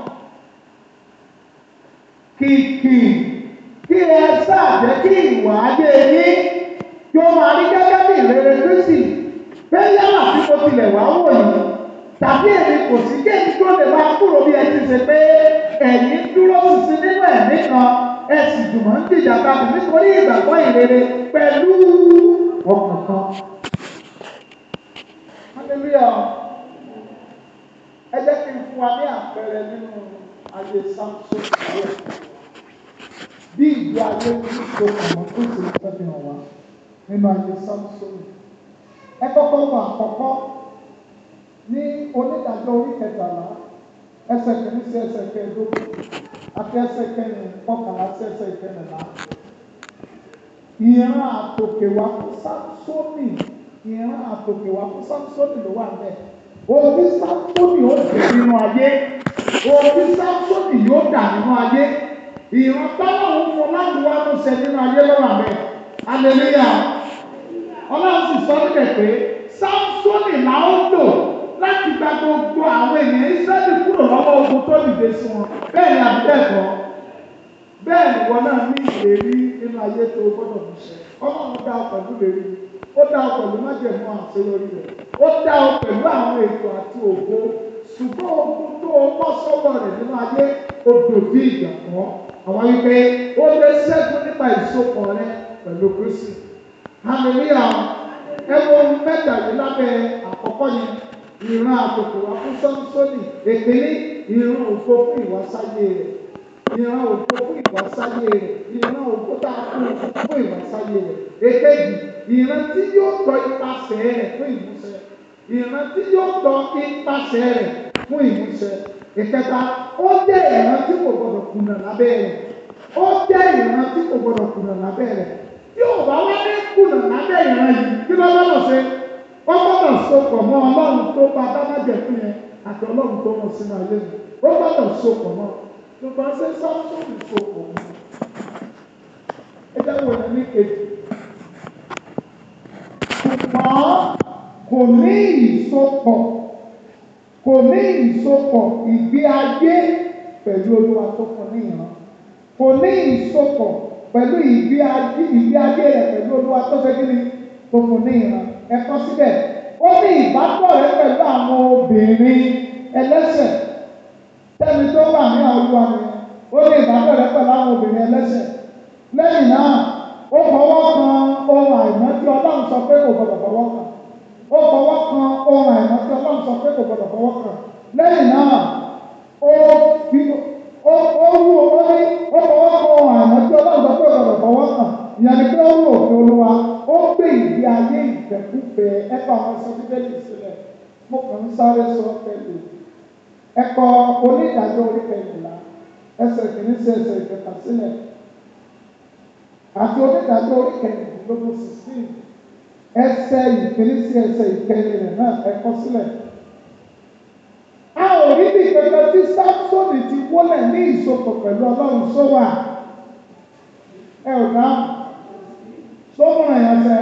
kìkì kí ẹ ṣàjẹ́ kí ìwà ayé yín kí ó máa rí gẹ́gẹ́ bí ìrere Kristi pé yálà tí mo tilẹ̀ wá wò yìí tàbí èmi kò sí kéèkì tó lè máa kúrò bí ẹ ti ṣe pé ẹ̀yin dúró sísìn nínú ẹ̀mí kan ẹ sì jùmọ̀ ń dìjà káàdì nítorí ìgbàgbọ́ ìrere pẹ̀lú ọkàn kan. hallelujah ẹ jẹ́ kí n fún wa ní àpẹẹrẹ nínú ayé samson ìwé bí ìgbé ìgbé ayé tí ìṣòkò mọ́ tó sì ń fẹ́ fi hàn wá nínú ayé sámsónì ẹ kọ́kọ́ wọ àkọ́kọ́ ní onídàájọ́ orí kẹtàlá ẹsẹ̀ kìíní sí ẹsẹ̀ kẹẹ̀ẹ́dógún àti ẹsẹ̀ kẹrin kọkànlá sí ẹsẹ̀ kẹrìnlá ìran àtòkèwá fún sámsónì ìran àtòkèwá fún sámsónì ló wà bẹ́ẹ̀ òbí sámsónì ó dé nínú ayé òbí sámsónì yóò dà nínú ayé ìran táwọn fún láti wá ló ṣe nínú ayé lọ́wọ́ àbẹ́ hallelujah ọlọ́run sì sọ níbẹ̀ pé sámsónì là ó lò láti gba gbogbo àwọn ènìyàn israẹli kúrò lọ́wọ́ ogun tó dìde sí wọn bẹ́ẹ̀ ni àbí bẹ́ẹ̀ kọ́ bẹ́ẹ̀ ni wọn náà ní ìlérí nínú ayé tó gbọ́dọ̀ fi ṣe ọlọ́run dá ọ pẹ̀lú ìlérí ó dá ọ pẹ̀lú májẹ̀mú àṣeyọrí rẹ̀ ó dá ọ pẹ̀lú àwọn ètò àti ògo ṣùgbọ́n ogun tó o bọ́ sọ́wọ́ rẹ̀ nínú ayé ó dòdì ìjà kan àwọn wípé ó lè ṣẹ́gun nípa ìsopọ̀ rẹ pẹ̀lú Kristi hallelujah ẹ wo mẹ́ta yìí lábẹ́ àkọ́kọ́ yẹn ìran àtòkò wá fún sọ́nsọ́nì èkìní ìran òfo fún ìwásáyé rẹ̀ ìran òfo fún ìwásáyé rẹ̀ ìran òfo tá a fún fún ìwásáyé rẹ̀ èkejì ìran tí yóò tọ́ ipasẹ̀ rẹ̀ fún ìmúṣẹ ìran tí yóò tọ́ ipasẹ̀ rẹ̀ fún ìmúṣẹ ìkẹta ó jẹ́ ìran tí kò gbọdọ̀ kùnà lábẹ́ rẹ̀ ó jẹ́ ìran tí kò gbọdọ̀ kùnà lábẹ́ rẹ̀ tí ò bá wá ní kùnà lábẹ́ ìran yìí kí ló bá lọ sí ó gbọ́dọ̀ sopọ̀ mọ́ ọlọ́run tó bá dámájẹ̀ fún yẹn àti ọlọ́run tó mọ̀ sínú ayé mi ó gbọ́dọ̀ sopọ̀ mọ́ ṣùgbọ́n ṣé sọ́ọ̀tún sopọ̀ mọ́ ẹ jẹ́ wọ̀ ní kejì ṣùgbọ́n kò ní ìsopọ̀ kò ní ìsopọ̀ ìgbé ayé pẹ̀lú olúwa tó fún ní ìran kò ní ìsopọ̀ pẹ̀lú ìgbé ayé ìgbé ayé rẹ̀ pẹ̀lú olúwa tó fẹ́ kí ni tó fún ní ìran ẹ̀kọ́ síbẹ̀ ó ní ìbátọ̀ rẹ̀ pẹ̀lú àwọn obìnrin ẹlẹ́sẹ̀ tẹ́ni tó wà ní àwùjọ ni ó ní ìbátọ̀ rẹ̀ pẹ̀lú àwọn obìnrin ẹlẹ́sẹ̀ lẹ́yìn náà ó fọwọ́ kan ohun àìmọ́ tí ọlọ́run sọ pé kò gbọdọ̀ fọwọ́ kan ó fọwọ́ kan ohun àìmọ́ tí ọlọ́run sọ pé kò gbọdọ̀ fọwọ́ kan lẹ́yìn náà ó fi ó ó wú ó ní ó fọwọ́ kan ohun àìmọ́ tí ọlọ́run sọ pé kò gbọdọ̀ fọwọ́ kan ìyẹn ni pé ó wù òfin olúwa ó gbé ìgbé ayé ìfẹ́kúfẹ́ ẹ̀kọ́ àwọn ẹ̀sọ́ bíbélì sílẹ̀ mo kàn ń sáré sọ pẹ̀lú ẹ̀kọ́ onídàájọ́ orí kẹrìnlá ẹsẹ̀ kìíní sí ẹsẹ̀ ìkẹta sílẹ̀ àti onídàájọ́ orí kẹrìndínlógún sixteen ẹsẹ̀ ìkíní sí ẹsẹ̀ ìkẹrin rẹ̀ náà ẹ̀kọ́ sílẹ̀. a ò rí bí pẹpẹ tí sámsónì ti wólẹ̀ ní ìsopọ̀ pẹ̀lú ọlọ́run sówà ẹ ò dáhùn sómùràn yẹn fẹ́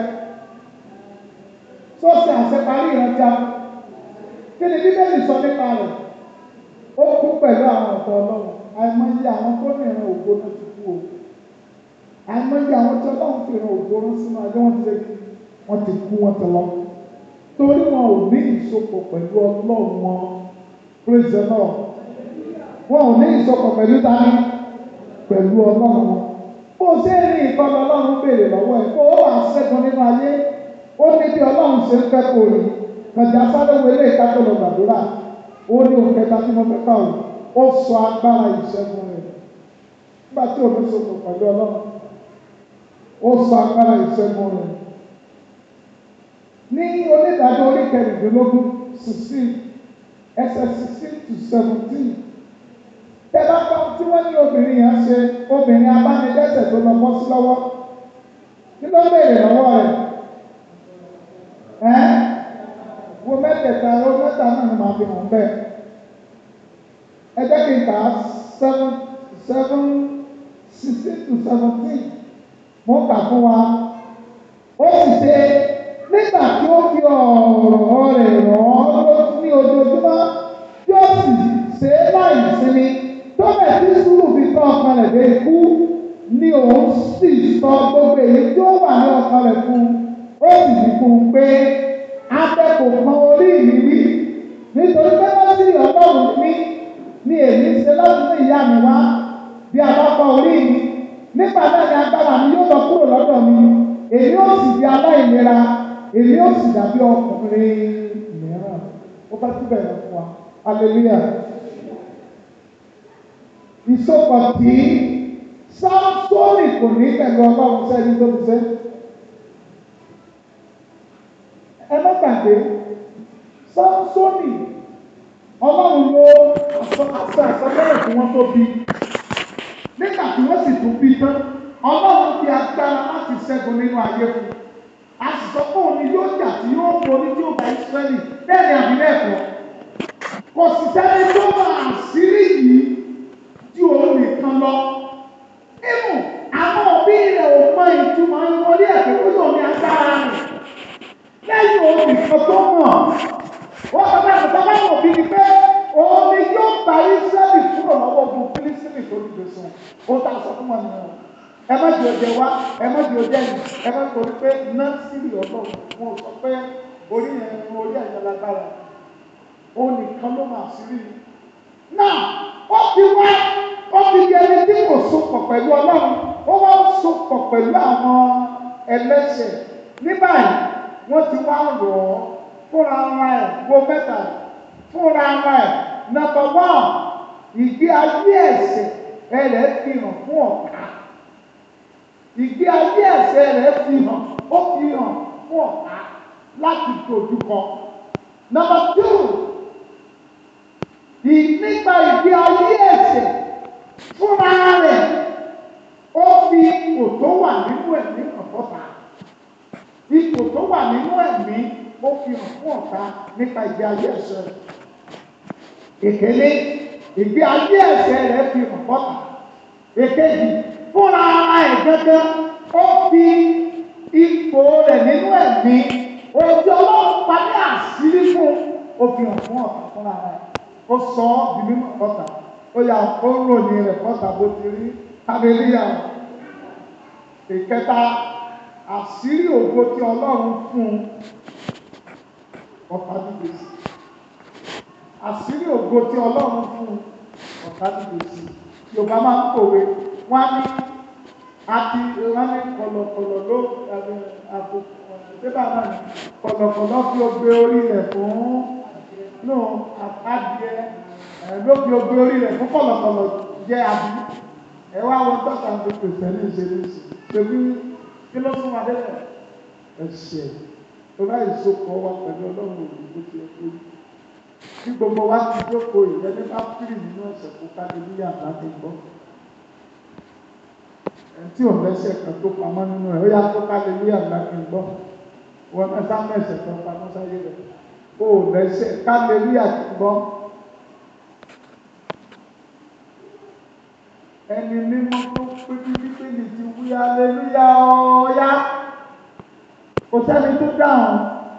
sọ́ọ̀sì àṣeparí ìrántí kí ni bíbélì sọ nípa rẹ̀ ó kú pẹ̀lú àwọn ọ̀tọ̀ ọlọ́run àìmọye àwọn tó ní ìran ògbó náà ti kú o àìmọye àwọn tí ọlọ́run fi ìran ògbó rán sínú ayé wọn ti lè kí wọ́n ti kú wọ́n ti lọ torí wọn ò ní ìsopọ̀ pẹ̀lú ọlọ́run wọn praise the lord wọn ò ní ìsopọ̀ pẹ̀lú dání pẹ̀lú ọlọ́run wọn bó o ṣe rí ìkọlù ọlọ́run béèrè lọ́wọ́ ẹ̀ kó o wà ṣẹ́gun nínú ayé ó ní bí ọlọ́run ṣe ń fẹ́ kó rí kànjà sáré wo ilé ìkájọ lọ gbàdúrà ó ní òun kẹta tí mo fẹ́ kà ó ó sọ agbára ìṣẹ́gun rẹ̀ nígbà tí òun sopọ̀ pẹ̀lú ọlọ́run ó sọ agbára ìṣẹ́gun rẹ̀ ní onídàájọ́ orí kẹrìndínlógún sixteen ẹsẹ̀ sixteen to seventeen tẹ́lá kan tí wọ́n ní obìnrin yẹn ṣe obìnrin abánidẹ́sẹ̀ tó lọ bọ́ sí lọ́wọ́ kí ló béèrè lọ́wọ́ rẹ̀ ẹ́ wo mẹ́tẹ̀ẹ̀ta ló mẹ́ta náà ni màá fi hàn bẹ́ẹ̀ ẹ jẹ́ kí n kà á seven seven sixteen to seventeen mo kà fún wa ó sì ṣe nígbà tí ó fi ọ̀rọ̀ rẹ̀ rọ̀ ọ́ ní ojoojúmọ́ tí ó sì ṣe é láì sinmi tó bẹ̀ tí sùúrù fi tọ́ ọkàn rẹ̀ dé ikú ni òun sì sọ gbogbo èyí tí ó wà ní ọkàn rẹ̀ fún ó sì ní fún un pé akẹ́kọ̀ọ́ kan orí mi wí nítorí pé wọ́n sì ọlọ́run mi ni èmi ṣe láti ní ìyá mi wá bí a bá kọ orí mi nígbà náà ni agbára mi yóò lọ kúrò lọ́dọ̀ mi èmi ó sì di aláìlera èmi ó sì dàbí ọkùnrin mìíràn ó bá túbẹ̀ lọ fún wa hallelujah ìsopọ̀ tí sáńsónì kò ní pẹ̀lú ọlọ́run sẹ́ni tó ti sẹ́. ẹ má gbàgbé sáńsónì ọlọ́run ló àṣọ àṣọlẹ́rẹ̀ tí wọ́n tó bí nígbà tí wọ́n sì tún bí tán ọlọ́run fi agbára láti ṣẹ́gun nínú ayé fún un a sì sọ pé òun ni yóò jà tí yóò borí tí yóò bá Ísírẹ́lì bẹ́ẹ̀ ni àbí bẹ́ẹ̀ kọ́ kò sì sẹ́ni tó máa àṣírí yìí ju òun nìkan lọ nínú àwọn òbí rẹ̀ ò mọ ìtumọ̀ ìwọlé ẹ̀fẹ́ tó lò ní agbára rẹ̀ lẹ́yìn òun nìkan tó mọ̀ wọ́n sọ pé àtúntò bá wọ̀ bí ni pé òun ni yóò gba Ísírẹ́lì kúrò lọ́wọ́ ogun Fílísítínì tó ti gbèsè ó ta sọ fún wọn nìyẹn ẹ má di ọjẹ wá ẹ má di ọjẹ yìí ẹ má torí pé nọ́ọ̀sìrì ọlọ́run wọn sọ pé orí yẹn orí ẹ̀yẹ lágbára òun nìkan ló máa sí rí i. náà ó fi wá ó fi di ẹni tí kò sopọ̀ pẹ̀lú ọlọ́run ó wá ń sopọ̀ pẹ̀lú àwọn ẹlẹ́ṣẹ̀ ní báyìí wọ́n ti wá rọ̀ ọ́ fúnra ara ẹ̀ wo mẹ́ta fúnra ara ẹ̀ nàbọ̀ wọ́n ìgbé ayé ẹ̀ṣẹ̀ ẹ̀ rẹ̀ fi hàn fún ọ̀tá ìgbé ayé ẹ̀ṣẹ̀ rẹ̀ fi hàn ó fi hàn fún ọ̀tá láti dojúkọ. Nọ́mbà two nípa ìgbé ayé ẹ̀ṣẹ̀ fúnra rẹ̀ ó fi ipò tó wà nínú ẹ̀mí hàn fọ́ta. Ipò tó wà nínú ẹ̀mí ó fi hàn fún ọ̀tá nípa ìgbé ayé ẹ̀ṣẹ̀ rẹ̀. Èkélé ìgbé ayé ẹ̀ṣẹ̀ rẹ̀ fi hàn fọ́ta. Èkejì fúnra ara ẹ̀ gẹ́gẹ́ ó fi ipò rẹ̀ nínú ẹ̀mí ojú ọlọ́run pa ní àṣírí fún ó fi hàn fún ọ̀tá fúnra rẹ̀ ó sọ ọ́ di mímọ̀ fọ́tà ó yà ó ròyìn rẹ̀ fọ́tà bó ti rí kábílíà ìkẹta àṣírí ògo tí ọlọ́run fún ọ̀tá dìde sí àṣírí ògo tí ọlọ́run fún ọ̀tá dìde sí yorùbá máa ń pòwe wọ́n á ní àti wọ́n ní kọ̀lọ̀kọ̀lọ̀ ló àpò pépà náà ní kọ̀lọ̀kọ̀lọ̀ fi ogbe orí rẹ̀ fún nù adìẹ ẹ̀ ló fi ogbe orí rẹ̀ fún kọ̀lọ̀kọ̀lọ̀ jẹ́ àbí ẹ wá wọn tọ́ka ní pèsè ní ìṣèlú ṣèlú kí ló fún wa délẹ̀ ẹ̀ṣẹ̀ tó bá ìsopọ̀ wa pẹ̀lú ọlọ́run òbí tó ti ẹ̀kọ́ yìí tí gbogbo wa ti jókòó ìyẹn ní bá fírì nínú ẹ̀ṣẹ̀ kó ká lè níyà láti gbọ́ tí ò lẹ́sẹ̀ kan tó pamọ́ nínú rẹ̀ ó yá tó ká lè níyà láti gbọ́ wọn náà sáwọn ẹ̀ṣẹ̀ kan pamọ́ sáyé rẹ̀ ó lẹ́sẹ̀ ká lè níyà láti gbọ́. ẹni mímọ́ tó pé bíbélì ti wí aleluya ọ̀ọ́yá kò sẹ́ni tó dáhùn.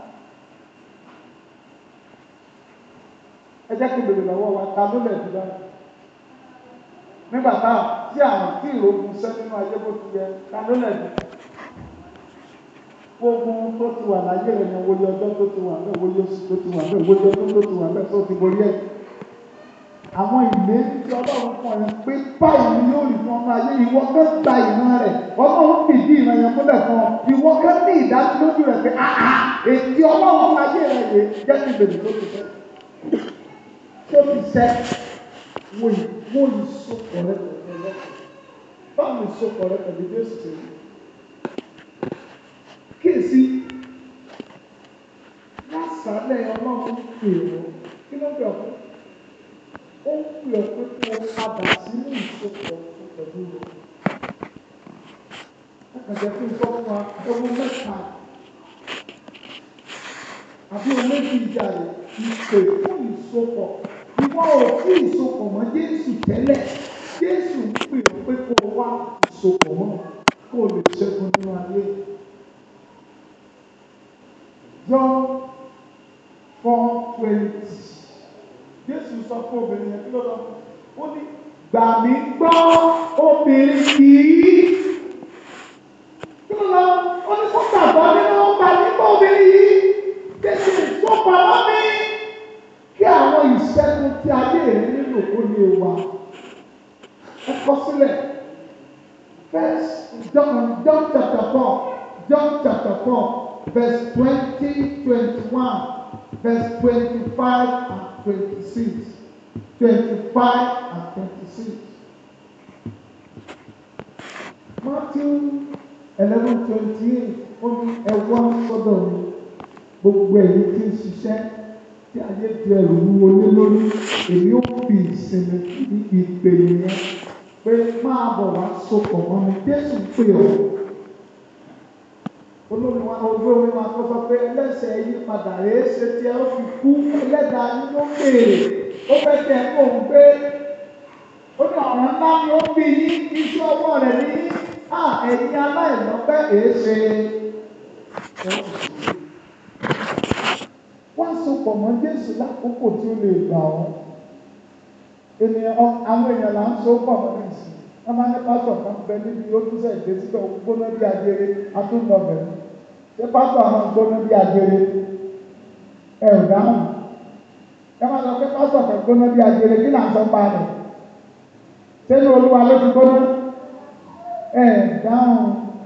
ẹ jẹ́ kí bèrè lọ́wọ́ wa ta ló lẹ̀ jù báyìí. nígbà táwọn tí àwọn tí ìrògùn sẹ́ nínú ayé bó ti yẹ ta ló lẹ̀ jù. gbogbo tó ti wà láyé rẹ̀ yẹn wòye ọjọ́ tó ti wà bẹ́ẹ̀ wòye oṣù tó ti wà bẹ́ẹ̀ wòye ọdún tó ti wà bẹ́ẹ̀ tó ti borí ẹ̀ àwọn ìlérí tí ọlọ́run fún ẹ pé báyìí ni yóò rí fún ọmọ ayé ìwọ kẹ́ gba ìran rẹ̀ ọlọ́run fìdí ìran yẹn múlẹ̀ fún ọ ìwọ kẹ́ ní ìdánilójú rẹ̀ pé àhà ètí ọlọ́run fún ayé rẹ̀ yé jẹ́ kí bèrè tó ti fẹ́ tó ti sẹ́ wo wo ìsopọ̀ rẹ pẹ̀lú ọlọ́run báwo ìsopọ̀ rẹ pẹ̀lú Jésù ṣe rí kíyèsí lásàálẹ̀ ọlọ́run pè ọ́ kí ló bẹ̀ ọ́ fún ó ń pè ọ́ pé kí wọ́n padà sínú ìsopọ̀ pẹ̀lú rẹ̀. Àkàjẹ́ fún ìfọ́ fún wa owó mẹ́ta àbí owó méjì ìjà rẹ̀ ìpè fún ìsopọ̀. Ìwọ ò sí ìsopọ̀ mọ́ Jésù tẹ́lẹ̀. Jésù ń pè ọ́ pé kó o wá ìsopọ̀ mọ́ kó o lè ṣẹ́gun nínú ayé. John four twenty jésù sọ fún obìnrin yẹn kí ló lọ ó ní gbà mí gbọ́ obìnrin yìí kí ló lọ ó ní kó gbàgbọ́ nínú gbà mí gbọ́ obìnrin yìí jésù tó pamọ́ mi kí àwọn ìṣẹ́gun tí ayé rẹ nílò kó lè wà ẹ kọ sílẹ̀ first John John chapter four John chapter four verse twenty twenty one verse twenty five and. 26, 25 and 26. Matthew eleven twenty eight ó ní ẹ wá sọ́dọ̀ mi gbogbo ẹ̀yin tí ń ṣiṣẹ́ tí ayé di ẹrù wúwo lé lórí èmi ó fi ìsinmi ní ìpè yẹn pé máa bọ̀ wá sopọ̀ mọ́ mi Jésù pè ọ́ olórí wa olórí wa kọ́ sọ pé ẹlẹ́sẹ̀ yí padà rèé ṣe tí ẹ ó fi kú ẹlẹ́dàá yín ló béèrè ó fẹ́ kẹ́ ẹ kó ń gbé ó ní ọ̀ràn ńlá ni ó bí yín iṣẹ́ ọwọ́ rẹ̀ ní à ẹ̀yin aláìlọ́pẹ́ èé ṣe wọ́n sopọ̀ mọ́ Jésù lákòókò tí ó lè gbà ọ́ ènìyàn àwọn èèyàn là ń so pọ̀ mọ́ ìsìn wọ́n máa ní pásọ̀ kan bẹ níbi ó tún sẹ̀ dé síbẹ̀ gbóná bí ajere atúndọ̀bẹ̀ ṣé pásọ̀ àwọn gbóná bí ajere ẹ ò dáhùn ẹ máa sọ pé pásọ̀ kan gbóná bí ajere kí là ń sọ pa rẹ̀ sẹ́nu olúwa ló ti gbóná ẹ dáhùn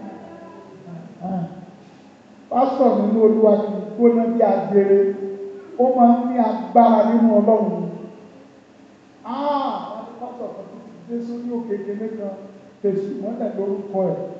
pásọ̀ nínú olúwa ti gbóná bí ajere ó máa ń ní agbára nínú ọlọ́run ah pásọ̀ kan tó ti dé sórí òkè kékeré kan tẹ̀sù mọ́lẹ̀ lórúkọ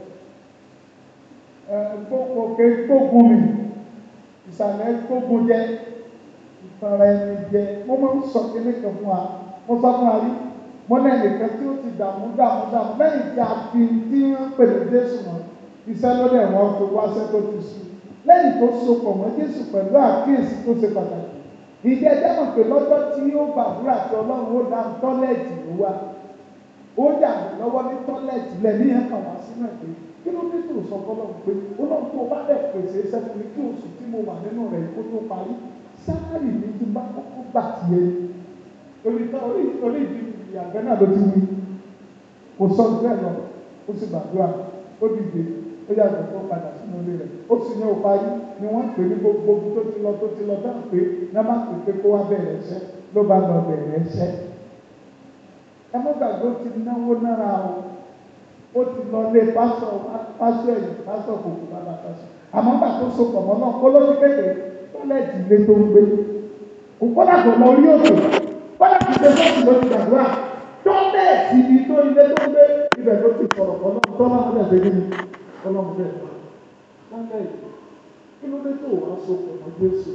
ẹ̀ òkè gbógun mi ìsàlẹ̀ gbógun jẹ ìfara ẹni jẹ mo máa ń sọ kékeré kan fún wa mo sọ fún wa rí mo náà nìkan tí ó ti dààmú dààmú dààmú lẹ́yìn tí a fi tí wọ́n pè ní Jésù mọ́ iṣẹ́ lóde wọn tó wáṣẹ́ tó ti sùn lẹ́yìn tó sopọ̀ mọ́ Jésù pẹ̀lú àkíyèsí tó ṣe pàtàkì ìdí ẹjẹ́ mọ̀ pé lọ́jọ́ tí ó gbàdúrà tí Ọlọ́run ó dá tọ́lẹ̀tì ló wá ó yà mí lọ́wọ́ ní tọ́lẹ̀tì lẹ́ni yẹn kàn wá sínú ẹ̀ pé kí ló dé tó sọ fọlọ́run pé Ọlọ́run tó bá dẹ̀ pèsè iṣẹ́ fún mi kí oṣù tí mo wà nínú rẹ̀ kó tó parí sáárì mi ti bá kọ́kọ́ gbà tiẹ̀ orí orí orí ìdí ìyàgbẹ́ náà ló ti wí kò sọ bẹ́ẹ̀ lọ ó sì gbàdúrà ó dìde ó yàgbẹ́ tó padà sínú ilé rẹ̀ ó sì ní òparí ni wọ́n pè ní gbogbo tó ti lọ tó ti lọ dáhùn pé ní wọ́n bá pè pé kó wá bẹ̀rẹ̀ ẹsẹ̀ ló bá lọ bẹ̀rẹ̀ ẹsẹ̀ ẹ mọ́ gbàgbé ó ti náwó nára o ó ti lọ lé pásọ pásọ ẹ̀yìn pásọ kòkó bàbá pásọ àmọ́ gbà tó so pọ̀ mọ́ náà kó lójú kékeré tọ́lẹ̀tì ilé tó ń gbé kò kọ́dà kò lọ orí òkè kọ́dà kò ṣe sọ́ọ̀tì ló ti gbàdúrà tọ́lẹ̀tì ibi tó ilé tó ń gbé ibẹ̀ ló ti sọ̀rọ̀ pọ̀ náà tọ́lá ń bẹ̀ gbé ní ọlọ́run bẹ̀ tọ́lẹ̀tì kí ló dé tó wàá so pọ̀ mọ́ Jésù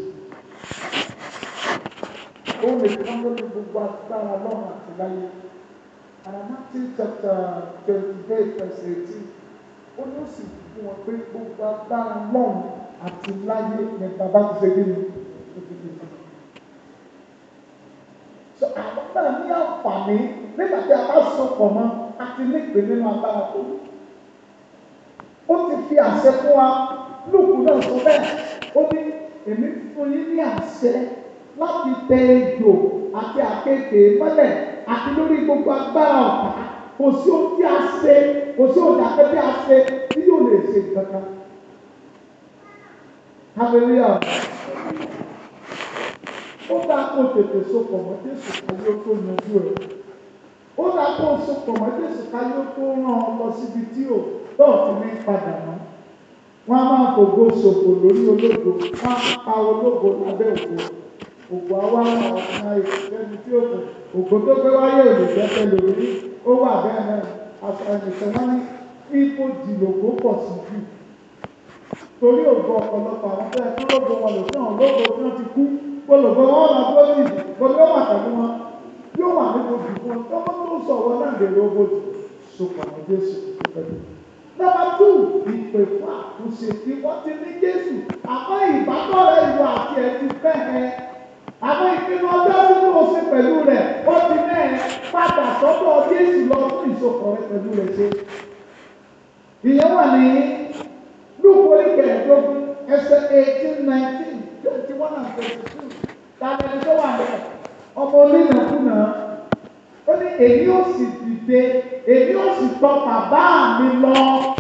ó lè kán lórí gbogbo agbára lọ́run àti láyé and Matthew chapter twenty eight verse eighteen ó ní ó sì fún wọn pé gbogbo agbára lọ́run àti láyé ní bàbá ti ṣe kíni ó ti fi fún un. so àwọn náà ní àǹfààní nígbà tí a bá so pọ̀ mọ́ àti nípe nínú agbára tó ní. ó ti fi àṣẹ fún wa lùkù náà sọ bẹ́ẹ̀ ó ní èmi fún yín ní àṣẹ láti tẹ ejò àti àkekèé mọ́lẹ̀ àti lórí gbogbo agbára ọ̀tá kò sí ohun tí a ṣe kò sí ohun tí a ṣe tí yóò lè ṣe kankan. Hallelujah. Ó dáa kó tètè sopọ̀ mọ́ Jésù káyé ó tó yanjú ẹ̀. Ó dáa kó sopọ̀ mọ́ Jésù káyé ó tó rán ọ lọ síbi tí ò lọ́ọ̀ ti ní padà mọ́. Wọ́n á máa fògo ṣòfò lórí ológo, wọ́n á pa ológo lábẹ́ ògo ògùn àwa ọ̀sán ìfẹ́ni tí ó kù ògùn tó gbé wáyé ò lè gbẹ́sẹ̀ lórí ó wà bẹ́ẹ̀ náà ẹnìkan wọn ní ipò dìlògbò pọ̀ sí jù torí ògùn ọ̀pọ̀lọpọ̀ àwọn tó yẹ kí lóògùn wọn lò fún àwọn lóògùn tí wọ́n ti kú olùgbọ́ wọn máa tó ní gbogbo wà pẹ̀lú wọn yóò wà nínú òbí fún wọn tọ́kọ́ tó sọ wọn náà lè lówó jù sopọ̀ ní Jésù pẹ̀lú. Nọ́mbà tù ìpè fún àtúnṣe tí wọ́n ti ní Jésù àmọ́ ìbátọ̀rẹ́ ìwà àti ẹ̀ ti fẹ́ ẹ àwọn ìpinnu ọjọ́ tí mo ṣe pẹ̀lú rẹ̀ ó ti mẹ́ẹ̀ padà sọ́dọ̀ Jésù lọ fún ìsopọ̀ rẹ̀ pẹ̀lú rẹ̀ ṣe. Ìyẹn wà ní Lúkú oríkẹ̀ẹ́dógún ẹsẹ̀ eighteen nineteen twenty one and twenty two tàbí ẹni tó wà lẹ̀ ọmọ onínàkúnà ó ní èmi ò sì dìde èmi ò sì tọ̀ bàbá mi lọ.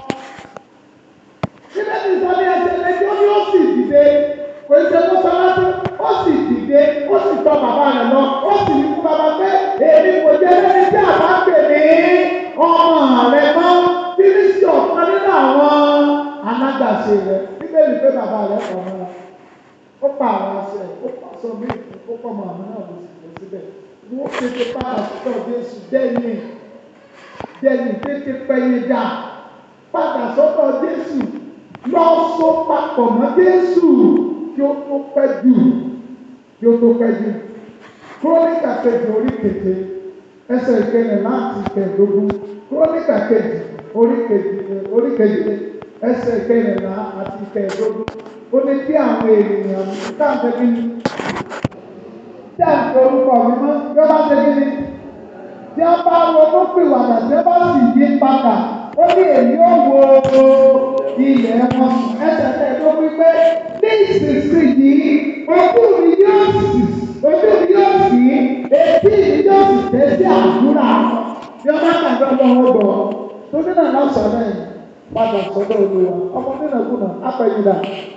Síbẹ̀ ní sọ́ni ẹsẹ̀ ẹjọ́ ni ó sì dìde kò ṣe kó sọ lásán ó sì dìde ó sì tọ̀ bàbá rẹ̀ lọ ó sì ní fún bàbá pé èmi kò jẹ́ lẹ́ni tí àbá pè ní ọmọ rẹ̀ mọ́ tí ní sí ọ̀kan nínú àwọn alágbàṣe rẹ̀ bíbélì pé bàbá rẹ̀ kọ̀ mọ́ra ó pa àwọn aṣọ ẹ̀ ó pa aṣọ mi ó pọ̀ mọ́ àwọn náà ló sì lọ síbẹ̀ wọ́n tètè padà sọ́dọ̀ Jésù dẹ́yìn dẹ́yìn tètè pẹ́yìn dà padà sọ́dọ̀ Jésù lọ so papọ̀ mọ́ Jésù kí ó tó pẹ́ jù kí ó tó pẹ́ jù. Kúrónìkà kejì orí keje ẹsẹ̀ ìkẹyìn láti kẹẹ̀dógún. Kúrónìkà kejì orí kejì orí keje ẹsẹ̀ ìkẹyìn láti kẹẹ̀dógún. Ó ní kí àwọn ènìyàn káàkiri kí ni tí a ń fi orúkọ mi mọ́ bí wọ́n bá ṣe kí ni tí a bá ronú pìwàdà tí a bá sì yí padà ó ní èyí ó wo ilẹ̀ wọn ẹsẹ̀ tẹ̀ tó wípé ní ìsinsìnyí ojú mi yóò sì ojú mi yóò sì etí mi yóò sì tẹ́ sí àdúrà bí wọ́n bá tàbí ọlọ́wọ́ bọ̀ tó nínú àná sọ̀rọ̀ yìí padà sọ́dọ̀ olúwa ọmọ nínú ẹ̀kúnà apẹ̀yìndà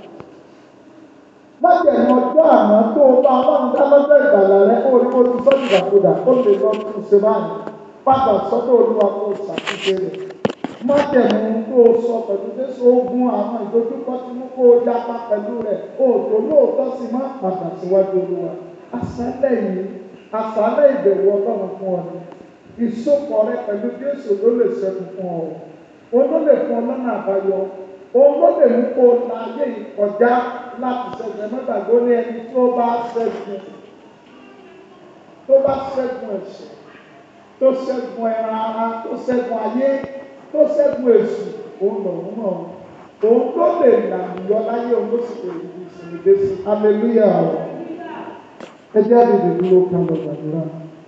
májèlú ọjọ́ àná tó o bá ọlọ́run dá lọ́jọ́ ìgbàlà rẹ kó o ní kó o ti sọ́jú ìgbàkúdà ó lè lọ tún ṣe báyìí padà sọ́dọ̀ olúwa kó o ṣàtúnṣe rẹ̀ májèlú kó o sọ pẹ̀lú jésù ogun àwọn ìdojúkọ tí mú kó o yapa pẹ̀lú rẹ̀ òòtò lóòótọ́ sí má padà síwájú olúwa àṣálẹ̀ yìí àṣálẹ̀ ìbẹ̀wò ọlọ́run fún ọ ni ìsopọ̀ rẹ pẹ̀lú jésù ló lè ṣẹ́gun fún ọ òun ló lè fún ọ lọ́nà àbáyọ òun ló lè mú kó o la ayé yìí kọjá láti ṣẹ́gun mẹ́tàgbó ní ẹni tó bá ṣẹ́gun tó bá ṣẹ́gun ẹ̀ṣẹ̀ tó ṣẹ́gun ẹran ara tó ṣẹ́gun ayé tó ṣẹ́gun èṣù òun lòun náà òun tó lè là yọ láyé òun ló sì lè rí ìsinmi dé sí hallelujah ẹ jẹ́ àdìdì dúró kan lọ gbàdúrà.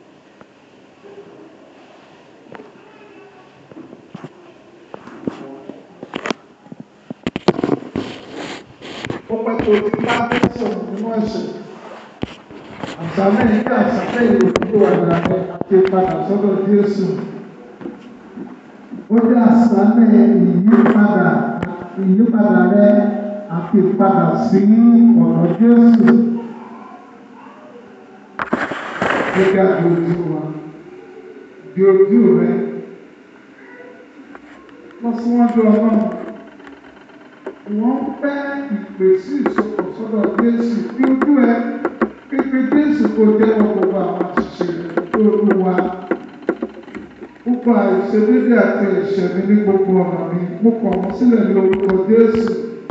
ó pẹ́ tó ti bá dé sọ̀rọ̀ nínú ẹ̀sẹ̀. Àṣálẹ̀ yìí àṣálẹ̀ ìròyìn wà lábẹ́ àti padà sọ́dọ̀ Jésù. Ó jẹ́ àṣálẹ̀ ìyípadà ìyípadà rẹ àti padà sí ọ̀dọ̀ Jésù. Gẹ́gẹ́ bí ojú wa, bí ojú rẹ, lọ síwájú ọlọ́run wọ́n fẹ́ ìpèsè ìsopọ̀ sọ́dọ̀ Jésù bí ojú ẹ pípé Jésù kò jẹ́wọ́ gbogbo àwọn àṣìṣe rẹ̀ tó olúwa gbogbo àìṣedédé àti ẹ̀ṣẹ̀ mi ní gbogbo ọ̀nà mi mo kọ̀ wọ́n sílẹ̀ ní orúkọ Jésù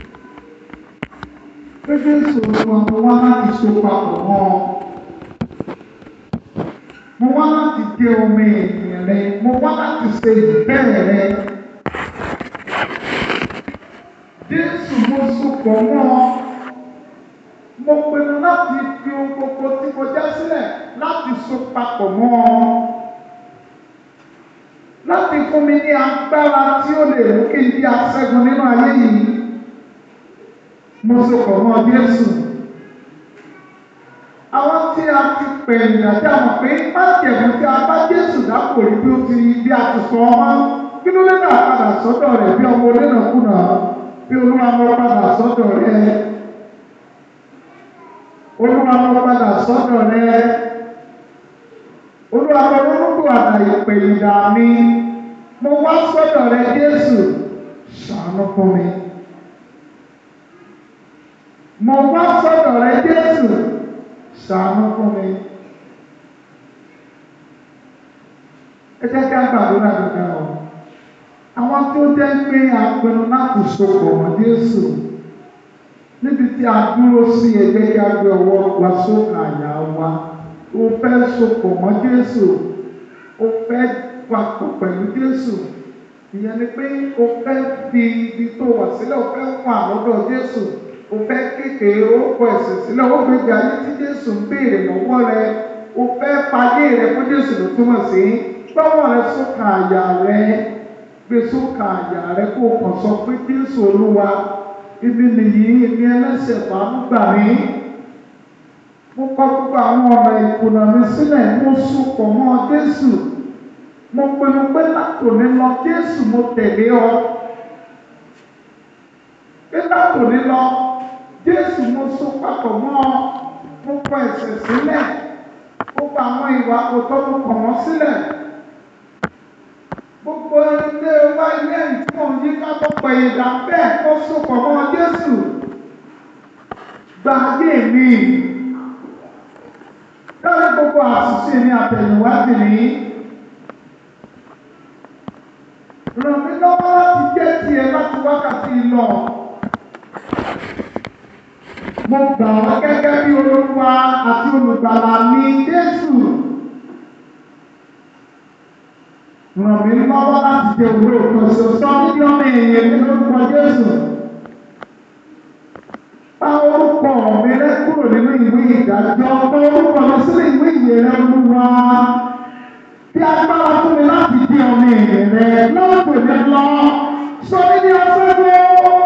pé Jésù olúwa mo wá láti so papọ̀ mọ́ ọ mo wá láti dé omi ènìyàn rẹ mo wá láti ṣe ìbẹ̀rẹ̀ rẹ. Jésù mo sopọ̀ mọ́ ọ. Mo pinnu láti fi ohun gbogbo tí mo já sílẹ̀ láti so papọ̀ mọ́ ọ. Láti fún mi ní agbára tí ó lè mú kí n di aṣẹ́gun nínú ayé yìí. Mo sopọ̀ mọ́ Jésù. Àwọn tí a ti pè ìrìnàjò àmọ̀ pé májèmú tí a bá Jésù dápò rí bí ó ti bí a ti sọ ọmọ. Kí ló lè náà padà sọ́dọ̀ rẹ̀ bí ọmọ onínàkúnà? bí olúwa mọ padà sọ́dọ̀ rẹ olúwa mọ padà sọ́dọ̀ rẹ olúwa mọ orúkọ àtàyè pèlìdà mi mo wá sọ́dọ̀ rẹ Jésù ṣàánú fún mi mo wá sọ́dọ̀ rẹ Jésù ṣàánú fún mi ẹ jẹ́ ká gbàdúrà dandan o àwọn tó jẹ́ pé àpinnu láti sopọ̀ mọ́ Jésù níbi tí a dúró sí ẹgbẹ́ kí a gbé ọwọ́ wa sókè àyà wa o fẹ́ sopọ̀ mọ́ Jésù o fẹ́ papọ̀ pẹ̀lú Jésù ìyẹn ni pé o fẹ́ fi ibi tó wà sílẹ̀ o fẹ́ wà lọ́dọ̀ Jésù o fẹ́ kékeré orúkọ ẹ̀sìn sílẹ̀ o gbèjì ayé tí Jésù ń béèrè lọ́wọ́ rẹ o fẹ́ fagé rẹ fún Jésù ló túmọ̀ sí gbọ́wọ́ rẹ sókè àyà rẹ gbé sókè àyà rẹ kó o kàn sọ pé Jésù Olúwa ibi nìyí èmi ẹlẹ́ṣẹ̀ fàánú gbà mí mo kọ̀ gbogbo àwọn ọ̀nà ìkùnà mi sílẹ̀ mo sopọ̀ mọ́ Jésù mo pinnu pé látòní lọ Jésù mo tẹ̀lé ọ pé látòní lọ Jésù mo so papọ̀ mọ́ ọ mo kọ̀ ẹ̀ṣẹ̀ sílẹ̀ gbogbo àwọn ìwà òótọ́ mo kọ̀ wọ́n sílẹ̀ gbogbo ilé wa ilé ìtumọ̀ yí ká tó pẹ̀ ìdá bẹ́ẹ̀ kó sopọ̀ mọ́ Jésù gba ayé mi lórí gbogbo àṣìṣe ní àtẹ̀yìnwá sí ni ràn mí lọ́wọ́ láti jẹ́ tiẹ̀ má wákàtí lọ. Mo gbà wá gẹ́gẹ́ bí olúwa àti olùgbàlà mi Jésù. Ràn mí lọ́wọ́ láti jẹ òwúrò kan ṣoṣo níbi ọmọ èèyàn ní orúkọ Jésù. Pa orúkọ mi rẹ kúrò nínú ìwé ìdájọ́. Pa orúkọ mi sínú ìwé ìyè rẹ olúwa. Bí agbára fún mi láti di ọmọ èèyàn rẹ lọ́pọ̀ mi lọ. Sọ mí ní ọ̀sẹ́gbó.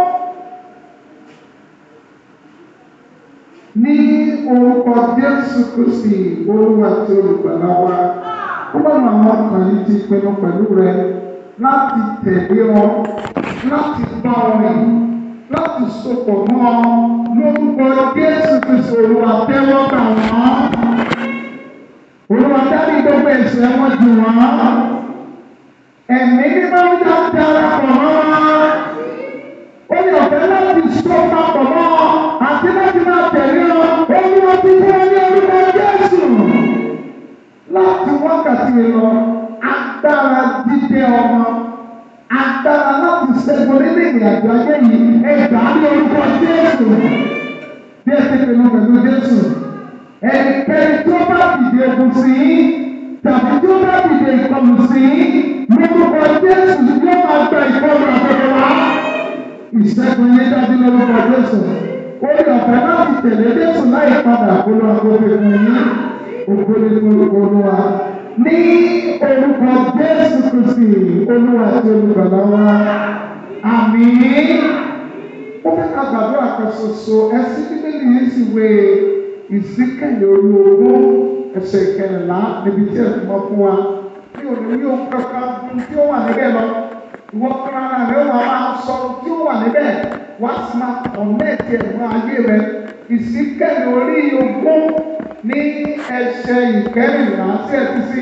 Ní orúkọ Jésù Kristi, olúwa tí olùgbàlà wa. Ó bá àwọn ọkàn yìí ti pinnu pẹ̀lú rẹ láti tẹ̀lé ọ, láti bá ọ rìn, láti sopọ̀ mọ́ ọ lórúkọ Jésù Kristi olúwa tẹ́wọ́ gbà wọ́n. Olúwa dárí gbogbo ẹ̀ṣẹ̀ wọn jù wọ́n. Ẹ̀mí mímọ́ ń dá darapọ̀ mọ́ wọn. Ó ní ọ̀fẹ́ láti so papọ̀ mọ́ ọ àti láti máa tẹ̀lé ọ. Olúwa ti fún ọ ní orúkọ Jésù. Láti wákàtí mi lọ, agbára dídé ọmọ, agbára láti ṣẹ́gun nínú ìrìn àjò ayé yìí, ẹ̀dá ní orúkọ Jésù. Bí ẹ ti pinnu pẹ̀lú Jésù, ẹnikẹ́ni tí ó bá dìde ogun sí i, tàbí tí ó bá dìde ìkọlù sí i, lórúkọ Jésù yóò máa gba ìkọlù àtọ̀rọ̀ wá. Ìṣẹ́gun yẹn dájú lórúkọ Jésù. Orí ọ̀fẹ́ láti tẹ̀lé Jésù láì padà kólú agbóhùn fún yín. Ògbóni orúkọ Olúwa. Ní orúkọ Jésù Kristi, Olúwa àti olùgbàlà wa. Àmín. Ó fẹ́ ká gbàdúrà kan ṣoṣo ẹsí bíbélì yìí sì wé ìsíkẹ̀lẹ̀ orí ogún ẹsẹ̀ ìkẹrìnlá níbi tí ẹ̀sùn mọ́ fún wa. Mi ò ní yóò kankan dun tí ó wà níbẹ̀ lọ. Ìwọ fúnra rẹ̀ wà máa sọ tí ó wà níbẹ̀. Wá sí máa kọ̀mẹ́ẹ̀tì ẹ̀mọ́ ayé rẹ̀. Ìsíkẹ̀lẹ̀ orí ogún ní ẹsẹ̀ ìkẹrìnlá sí ẹ̀sìn sí.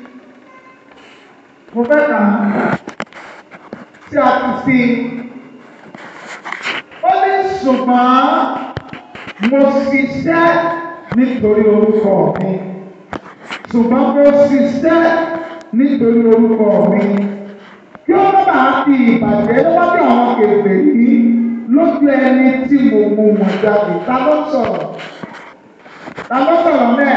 Mo fẹ́ kà á tí a ti sí. Ó ní ṣùgbọ́n mo ṣiṣẹ́ nítorí orúkọ mi. Ṣùgbọ́n mo ṣiṣẹ́ nítorí orúkọ mi. Kí ó má bàa fi ìbàjẹ́ lọ́wọ́dọ̀ àwọn kèfè yìí lójú ẹni tí mo mú wọn jáde. Ta ló sọ̀rọ̀? Ta ló sọ̀rọ̀ náà?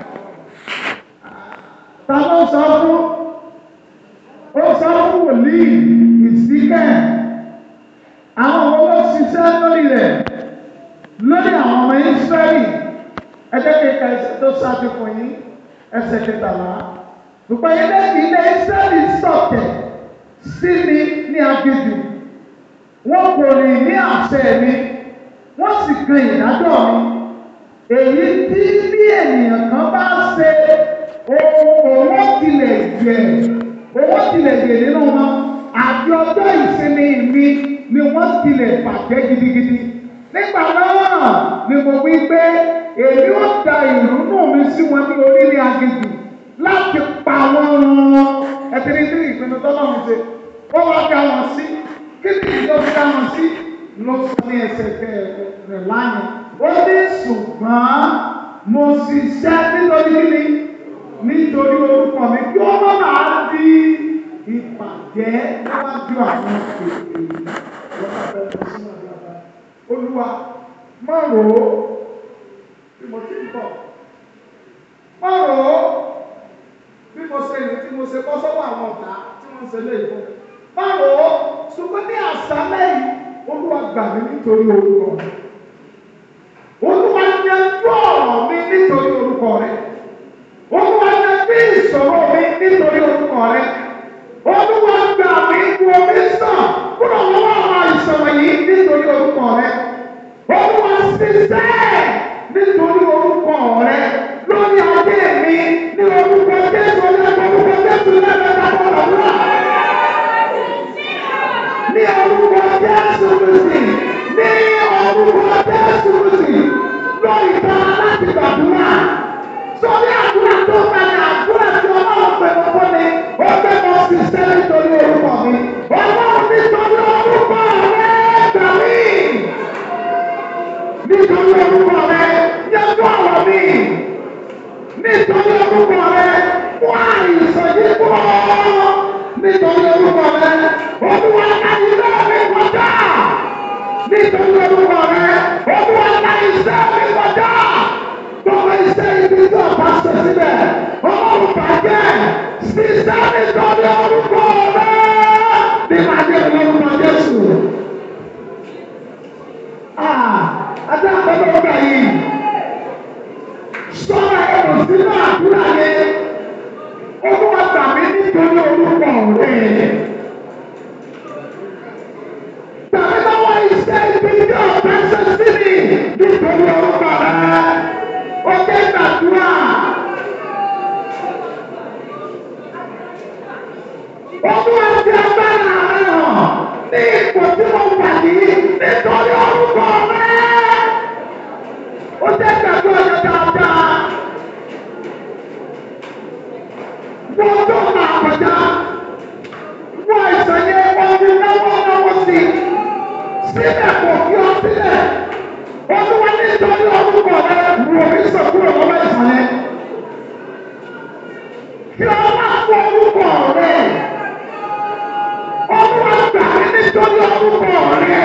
Ta ló sọ fún? Ó sọ fún wòlíì ìsíkẹ̀. Àwọn ọmọ ló ṣiṣẹ́ lórí rẹ̀ lórí àwọn ọmọ Ísírẹ́lì. Ẹjẹ́ kíkà ẹsẹ̀ tó ṣáájú fún yín ẹsẹ̀ kẹtàlá. Gbogbo ilé ilé Ísírẹ́lì sọ̀tẹ̀ sí mi ní agbègbè. Wọ́n kò rìn ní àṣẹ mi. Wọ́n sì kan ìdájọ́ mi. Èyí tí bí ènìyàn kan bá ṣe owó tilẹ̀ jẹ owó tilẹ̀ jẹ nínú wọn àti ọjọ́ ìsinmi mi ni wọ́n tilẹ̀ bàjẹ́ gidigidi. Nígbà náà ni mo wí pé èmi ó da ìrúnú mi sí wọn ní orílẹ̀ agbègbè láti pa wọ́n run. Ẹ̀tẹ̀lẹ́ sí ìpinnu tọ́lọ́run ṣe. Ó wá dá wọn sí. Kí ni ìjọ fi dá wọn sí? Ló sọ ní ẹsẹ̀ rẹ̀ lánàá. Ó ní ṣùgbọ́n mo ṣiṣẹ́ nítorí kíni? Nítorí orúkọ mi kí ó má bàa di ìpàdé níwájú àwọn èèyàn. Olúwa má rò ó bí mo ti ń bọ̀. Má rò ó bí mo ṣe lè tí mo ṣe bọ́ sọ́wọ́ àwọn ọ̀tá tí wọ́n ń ṣe lé ìfún. Má rò ó ṣùgbọ́n ní àṣálẹ́ yìí Olúwa gbà mí nítorí orúkọ mi. Olúwa yanjú ọ̀rọ̀ mi nítorí orúkọ rẹ̀. Olúwa yanjú ìṣòro mi nítorí orúkọ rẹ̀. Olúwa gbà mí wo mi sàn kúrò lọ́wọ́ àwọn ìṣòro yìí nítorí orúkọ rẹ̀. Olúwa ṣiṣẹ́ nítorí orúkọ rẹ̀ lórí ayé mi ní orúkọ Jésù ọlọ́pàá orúkọ Jésù lẹ́gbẹ̀ẹ́ àbọ̀rọ̀ wá. Ní orúkọ Jésù Kristi, ní orúkọ Jésù Kristi, lórí ìta láti gbàdúrà. Sọ́ni àdúrà tó bẹ̀rẹ̀ àdúrà tí ọlọ́run pẹ̀lú fún mi, ó gbé mọ́ ṣiṣẹ́ nítorí orúkọ mi. Ọlọ́run nítorí orúkọ rẹ̀ gbà mí. Nítorí orúkọ rẹ̀ yẹ́dú ọ̀rọ̀ mi. Nítorí orúkọ rẹ̀ wá ìsọjí kúrò. Nítorí orúkọ rẹ̀ olúwa ayé náà mi kọjá. nítorí orúkọ rẹ olúwa ńlá iṣẹ́ mi kọjá gbogbo iṣẹ́ ibi tó bá ṣe síbẹ̀ ọlọ́run bàjẹ́ ṣiṣẹ́ nítorí orúkọ rẹ nígbà tí olórúkọ Jésù. Adé àgbẹ̀dọ̀ ọgbà yìí sọ́ra ẹ̀rọ sínú àdúrà yẹn olúwa gbà mí nítorí orúkọ rẹ. Tàbí lọ́wọ́ iṣẹ́ ibi tí ọ̀pẹ ṣe sí mi nítorí orúkọ rẹ. Ó jẹ́ gbàdúrà. Olúwa ti agbára rẹ hàn ní ipò tí mo wà yìí nítorí orúkọ rẹ. Ó jẹ́ gbàdúrà yẹn dáadáa. Wọ́n tó máa kọjá. Wọ́n àìsàn yẹn wọ́n fi náwó náwó sí. Síbẹ̀ kò fi ọ sílẹ̀. Olúwa nítorí orúkọ rẹ wò mí sọ kúrò lọ́wọ́ àìsàn yẹn. Kí ọlá fún orúkọ rẹ. Olúwa gbà mí nítorí orúkọ rẹ.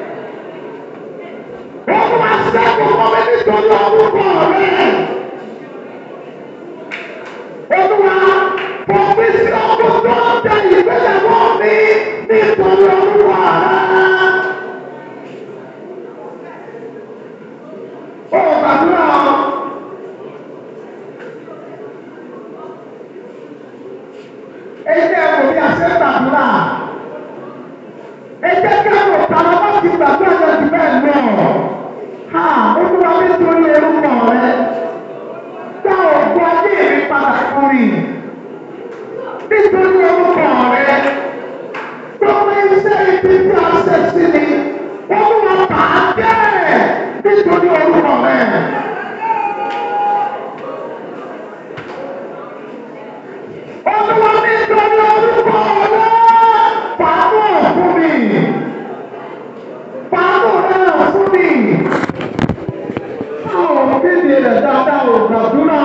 Olúwa ṣẹ́gun fún mi nítorí orúkọ rẹ. Olúwa fún mi sí ọkọ̀ tó ń tẹ ìgbéyàwó mi nítorí orúkọ rẹ. Ó gbàdúrà ọ́. Ẹ̀jẹ̀ kò bí a ṣe ń gbàdúrà. Ẹ̀jẹ̀ kẹ́rù tàbí wọ́n ti gbàdúrà yẹn jù bẹ́ẹ̀ lọ. Ha! Olúwa nítorí orúkọ rẹ. Dá òkú ayé mi padà fún mi. Nítorí orúkọ rẹ. Gbogbo iṣẹ́ ibi tí a ṣe sí mi. Olúwa bàá jẹ́ nítorí orúkọ rẹ. Olúwa nítorí orúkọ rẹ. Fàánù fún mi. Fàánù rẹ fún mi. Àwọn kéde rẹ̀ dáadáa ò gbàdúrà.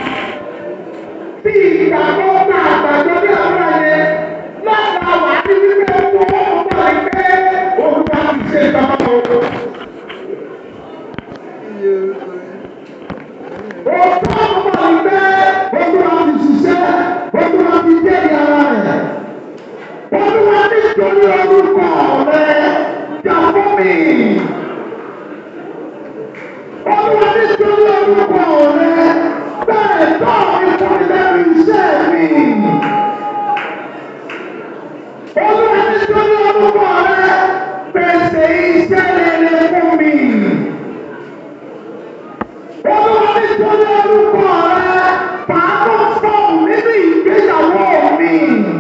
Bí ìgbàgbọ́ náà gbàgbọ́ bí àbúrò yẹn lọ́dà wà ní wípé owó ọgbà ìgbé olúwa ti ṣe ìjọba owó. Òótọ́ ọgbà ìgbé olúwa ti ṣiṣẹ́ olúwa ti jẹ́ ìyára rẹ̀. Olúwa nítorí orúkọ rẹ̀ jà fún mi. Olúwa nítorí orúkọ rẹ̀ bẹ́ẹ̀ tọ́ ìfúnilẹ́nu iṣẹ́ mi. Olúwa nítorí orúkọ rẹ̀ pèsè iṣẹ́ rere fún mi. Olúwa nítorí orúkọ rẹ̀ fàánù fọ́ọ̀mù nínú ìgbéyàwó mi.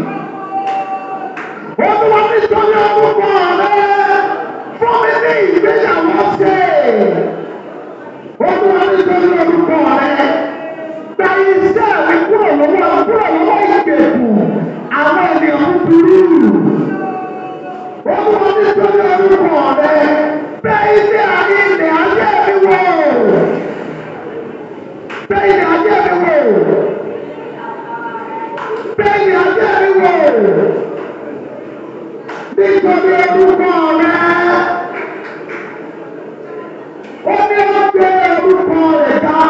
Olúwa nítorí orúkọ rẹ̀ fún mi ní ìgbéyàwó ṣe. Olúwa nítorí orúkọ rẹ̀ gba iṣẹ́ mi kúrò lọ́wọ́ kúrò lọ́wọ́ ìgbèkùn àwọn ènìyàn búburú. Olúwa nítorí orúkọ rẹ̀ bẹ ilé ayé ilẹ̀ ayé mi wò. Bẹ ilẹ̀ ayé mi wò. Bẹ ilẹ̀ ayé mi wò. Nítorí orúkọ rẹ̀. Ó ní ó gbé orúkọ rẹ̀ ga.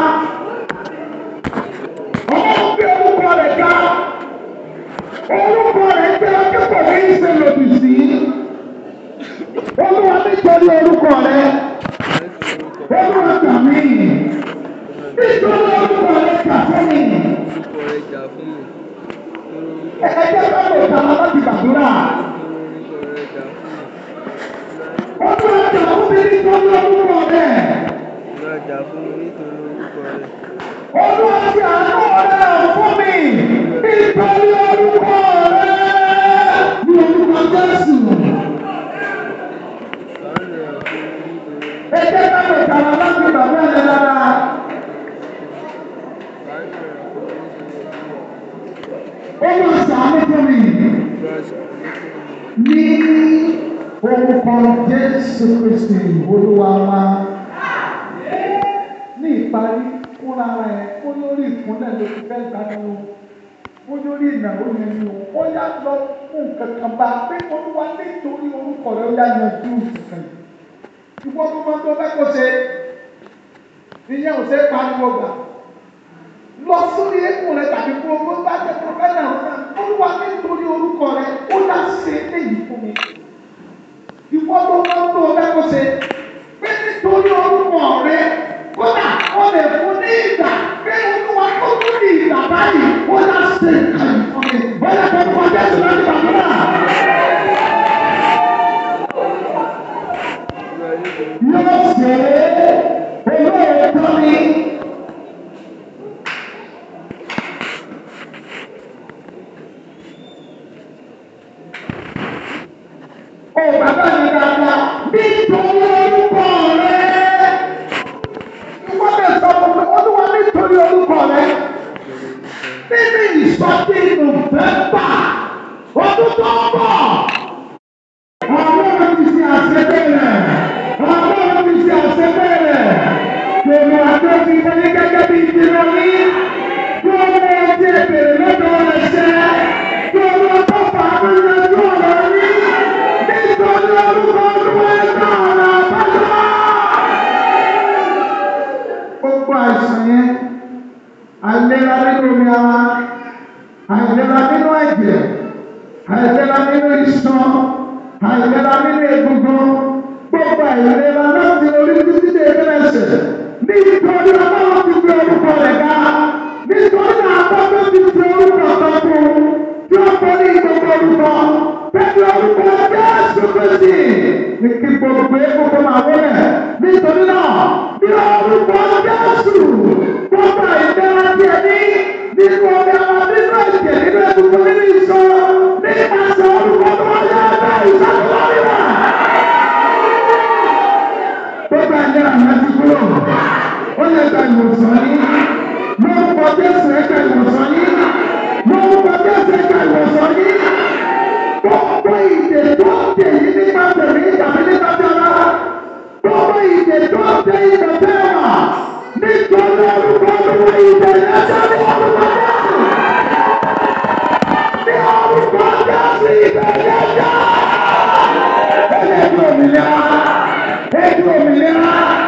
Ó gbé orúkọ rẹ̀ ga. Orúkọ rẹ̀ jẹ́ akẹ́kọ̀ọ́ ní ìṣe lòdì sí. Olúwa nítorí orúkọ rẹ̀. Olúwa gbà mí. Nítorí orúkọ rẹ̀ gbà fún mi. orúkọ rẹ̀ jà fún mi. Ẹ jẹ́ ká lè ta la láti gbàdúrà. orúkọ rẹ̀ jà fún mi. Olúwa gbà fún mi nítorí orúkọ rẹ̀. Olúwa jà fún mi nítorí orúkọ rẹ̀. Olúwa ti àánú rẹ̀ fún mi nítorí orúkọ rẹ̀. Ní orúkọ Jésù. Ṣàánú rẹ̀ fún mi nítorí Ẹ jẹ́ ká lè ta la láti gbàdúrà yẹn lára. ṣàánú rẹ̀ fún mi nítorí Olúwa ṣàánú fún mi. Olúwa ṣàánú fún mi. Ní orúkọ Jésù Kristi Olúwa wa. Ní ìparí fúnra rẹ̀ ó lórí ìkúnlẹ̀ ló ti fẹ́ gbà ní o. Ó lórí ìnáwó yẹn ni o. Ó yá lọ fún nǹkan kan bá pé Olúwa nítorí orúkọ rẹ̀ ó yá yanjú nǹkan yìí. ìwọ tó máa tó fẹ́ kó ṣe ìyẹn ò ṣe é pariwo gbà lọ sórí eékún rẹ tàbí kó o bá jẹ pọfẹ́nà ọ̀nà olúwa nítorí orúkọ rẹ ó dá ṣe èyí fún mi ìwọ tó máa tó fẹ́ kó ṣe pé nítorí orúkọ rẹ kódà ó lè fún ní ìgbà pé olúwa tó tún ní ìgbà báyìí ó dá ṣe èyí fún mi bọ́lá tó kọ́ jésù láti bàbá náà. yóò ṣe é olóòótọ́ ni. Ó bàbá mi dáadáa nítorí orúkọ rẹ̀. Ìwọ́n lè sọ fún mi, olúwa nítorí orúkọ rẹ̀. Nínú ìsọtí Nùfẹ́mbà ọdún tó ń bọ̀. Ọlọ́run ti ṣe àṣebẹ̀rẹ̀. Ọlọ́run ti ṣe àṣebẹ̀rẹ̀. Tèmi àjọ ti wọlé gẹ́gẹ́ bí ìdílé ní. Kí ọmọ ẹtí èbèrè lọ́dọ̀ rẹ̀ ṣẹ. Kí ọmọ tó fà á lórí ẹjọ́ rẹ̀ ní. Nítorí orúkọ olúwa ẹ̀dá ọ̀rọ̀ àbájọ́. Gbogbo àìsàn yẹn, àìlera nínú omi ara, àìlera nínú ẹ̀jẹ̀, àìlera nínú iṣan, àìlera nínú egungun, gbogbo àìlera láti orí títí dé ẹgbẹ́sẹ̀. Nítorí ọlọ́run ti fi orúkọ rẹ̀ ga. Nítorí àbọ̀dọ̀ ti fi orúkọ kan fún un. Tí ó borí gbogbo orúkọ. Pẹ̀lú orúkọ Jésù Kristi. Ní kí gbogbo egungun máa wọlé. Nítorí náà, bí orúkọ Jésù. Gbogbo àìlera tí ẹ ní. Nínú omi ara, nínú ẹ̀jẹ̀, nínú egungun, nínú iṣan. Nípasẹ̀ orúkọ tó wáyé ẹgbẹ́ ìṣàkóso níwà gbogbo ẹ̀jẹ̀ àná ti kúrò ó lè gba ìwòsàn yín lórúkọ jésù ẹ̀ka ìwòsàn yín lórúkọ jésù ẹ̀ka ìwòsàn yín gbogbo ìdè tó dè yín nípa tèmi tàbí nípa tẹ́lá gbogbo ìdè tó dè ìdè tẹ́lá nítorí orúkọ olúwa ìdè lẹ́sẹ̀ ní orúkọ jésù ní orúkọ jésù ìdè lẹ́sẹ̀ ẹ̀yẹ ní òmìnira ẹ̀dùn òmìnira.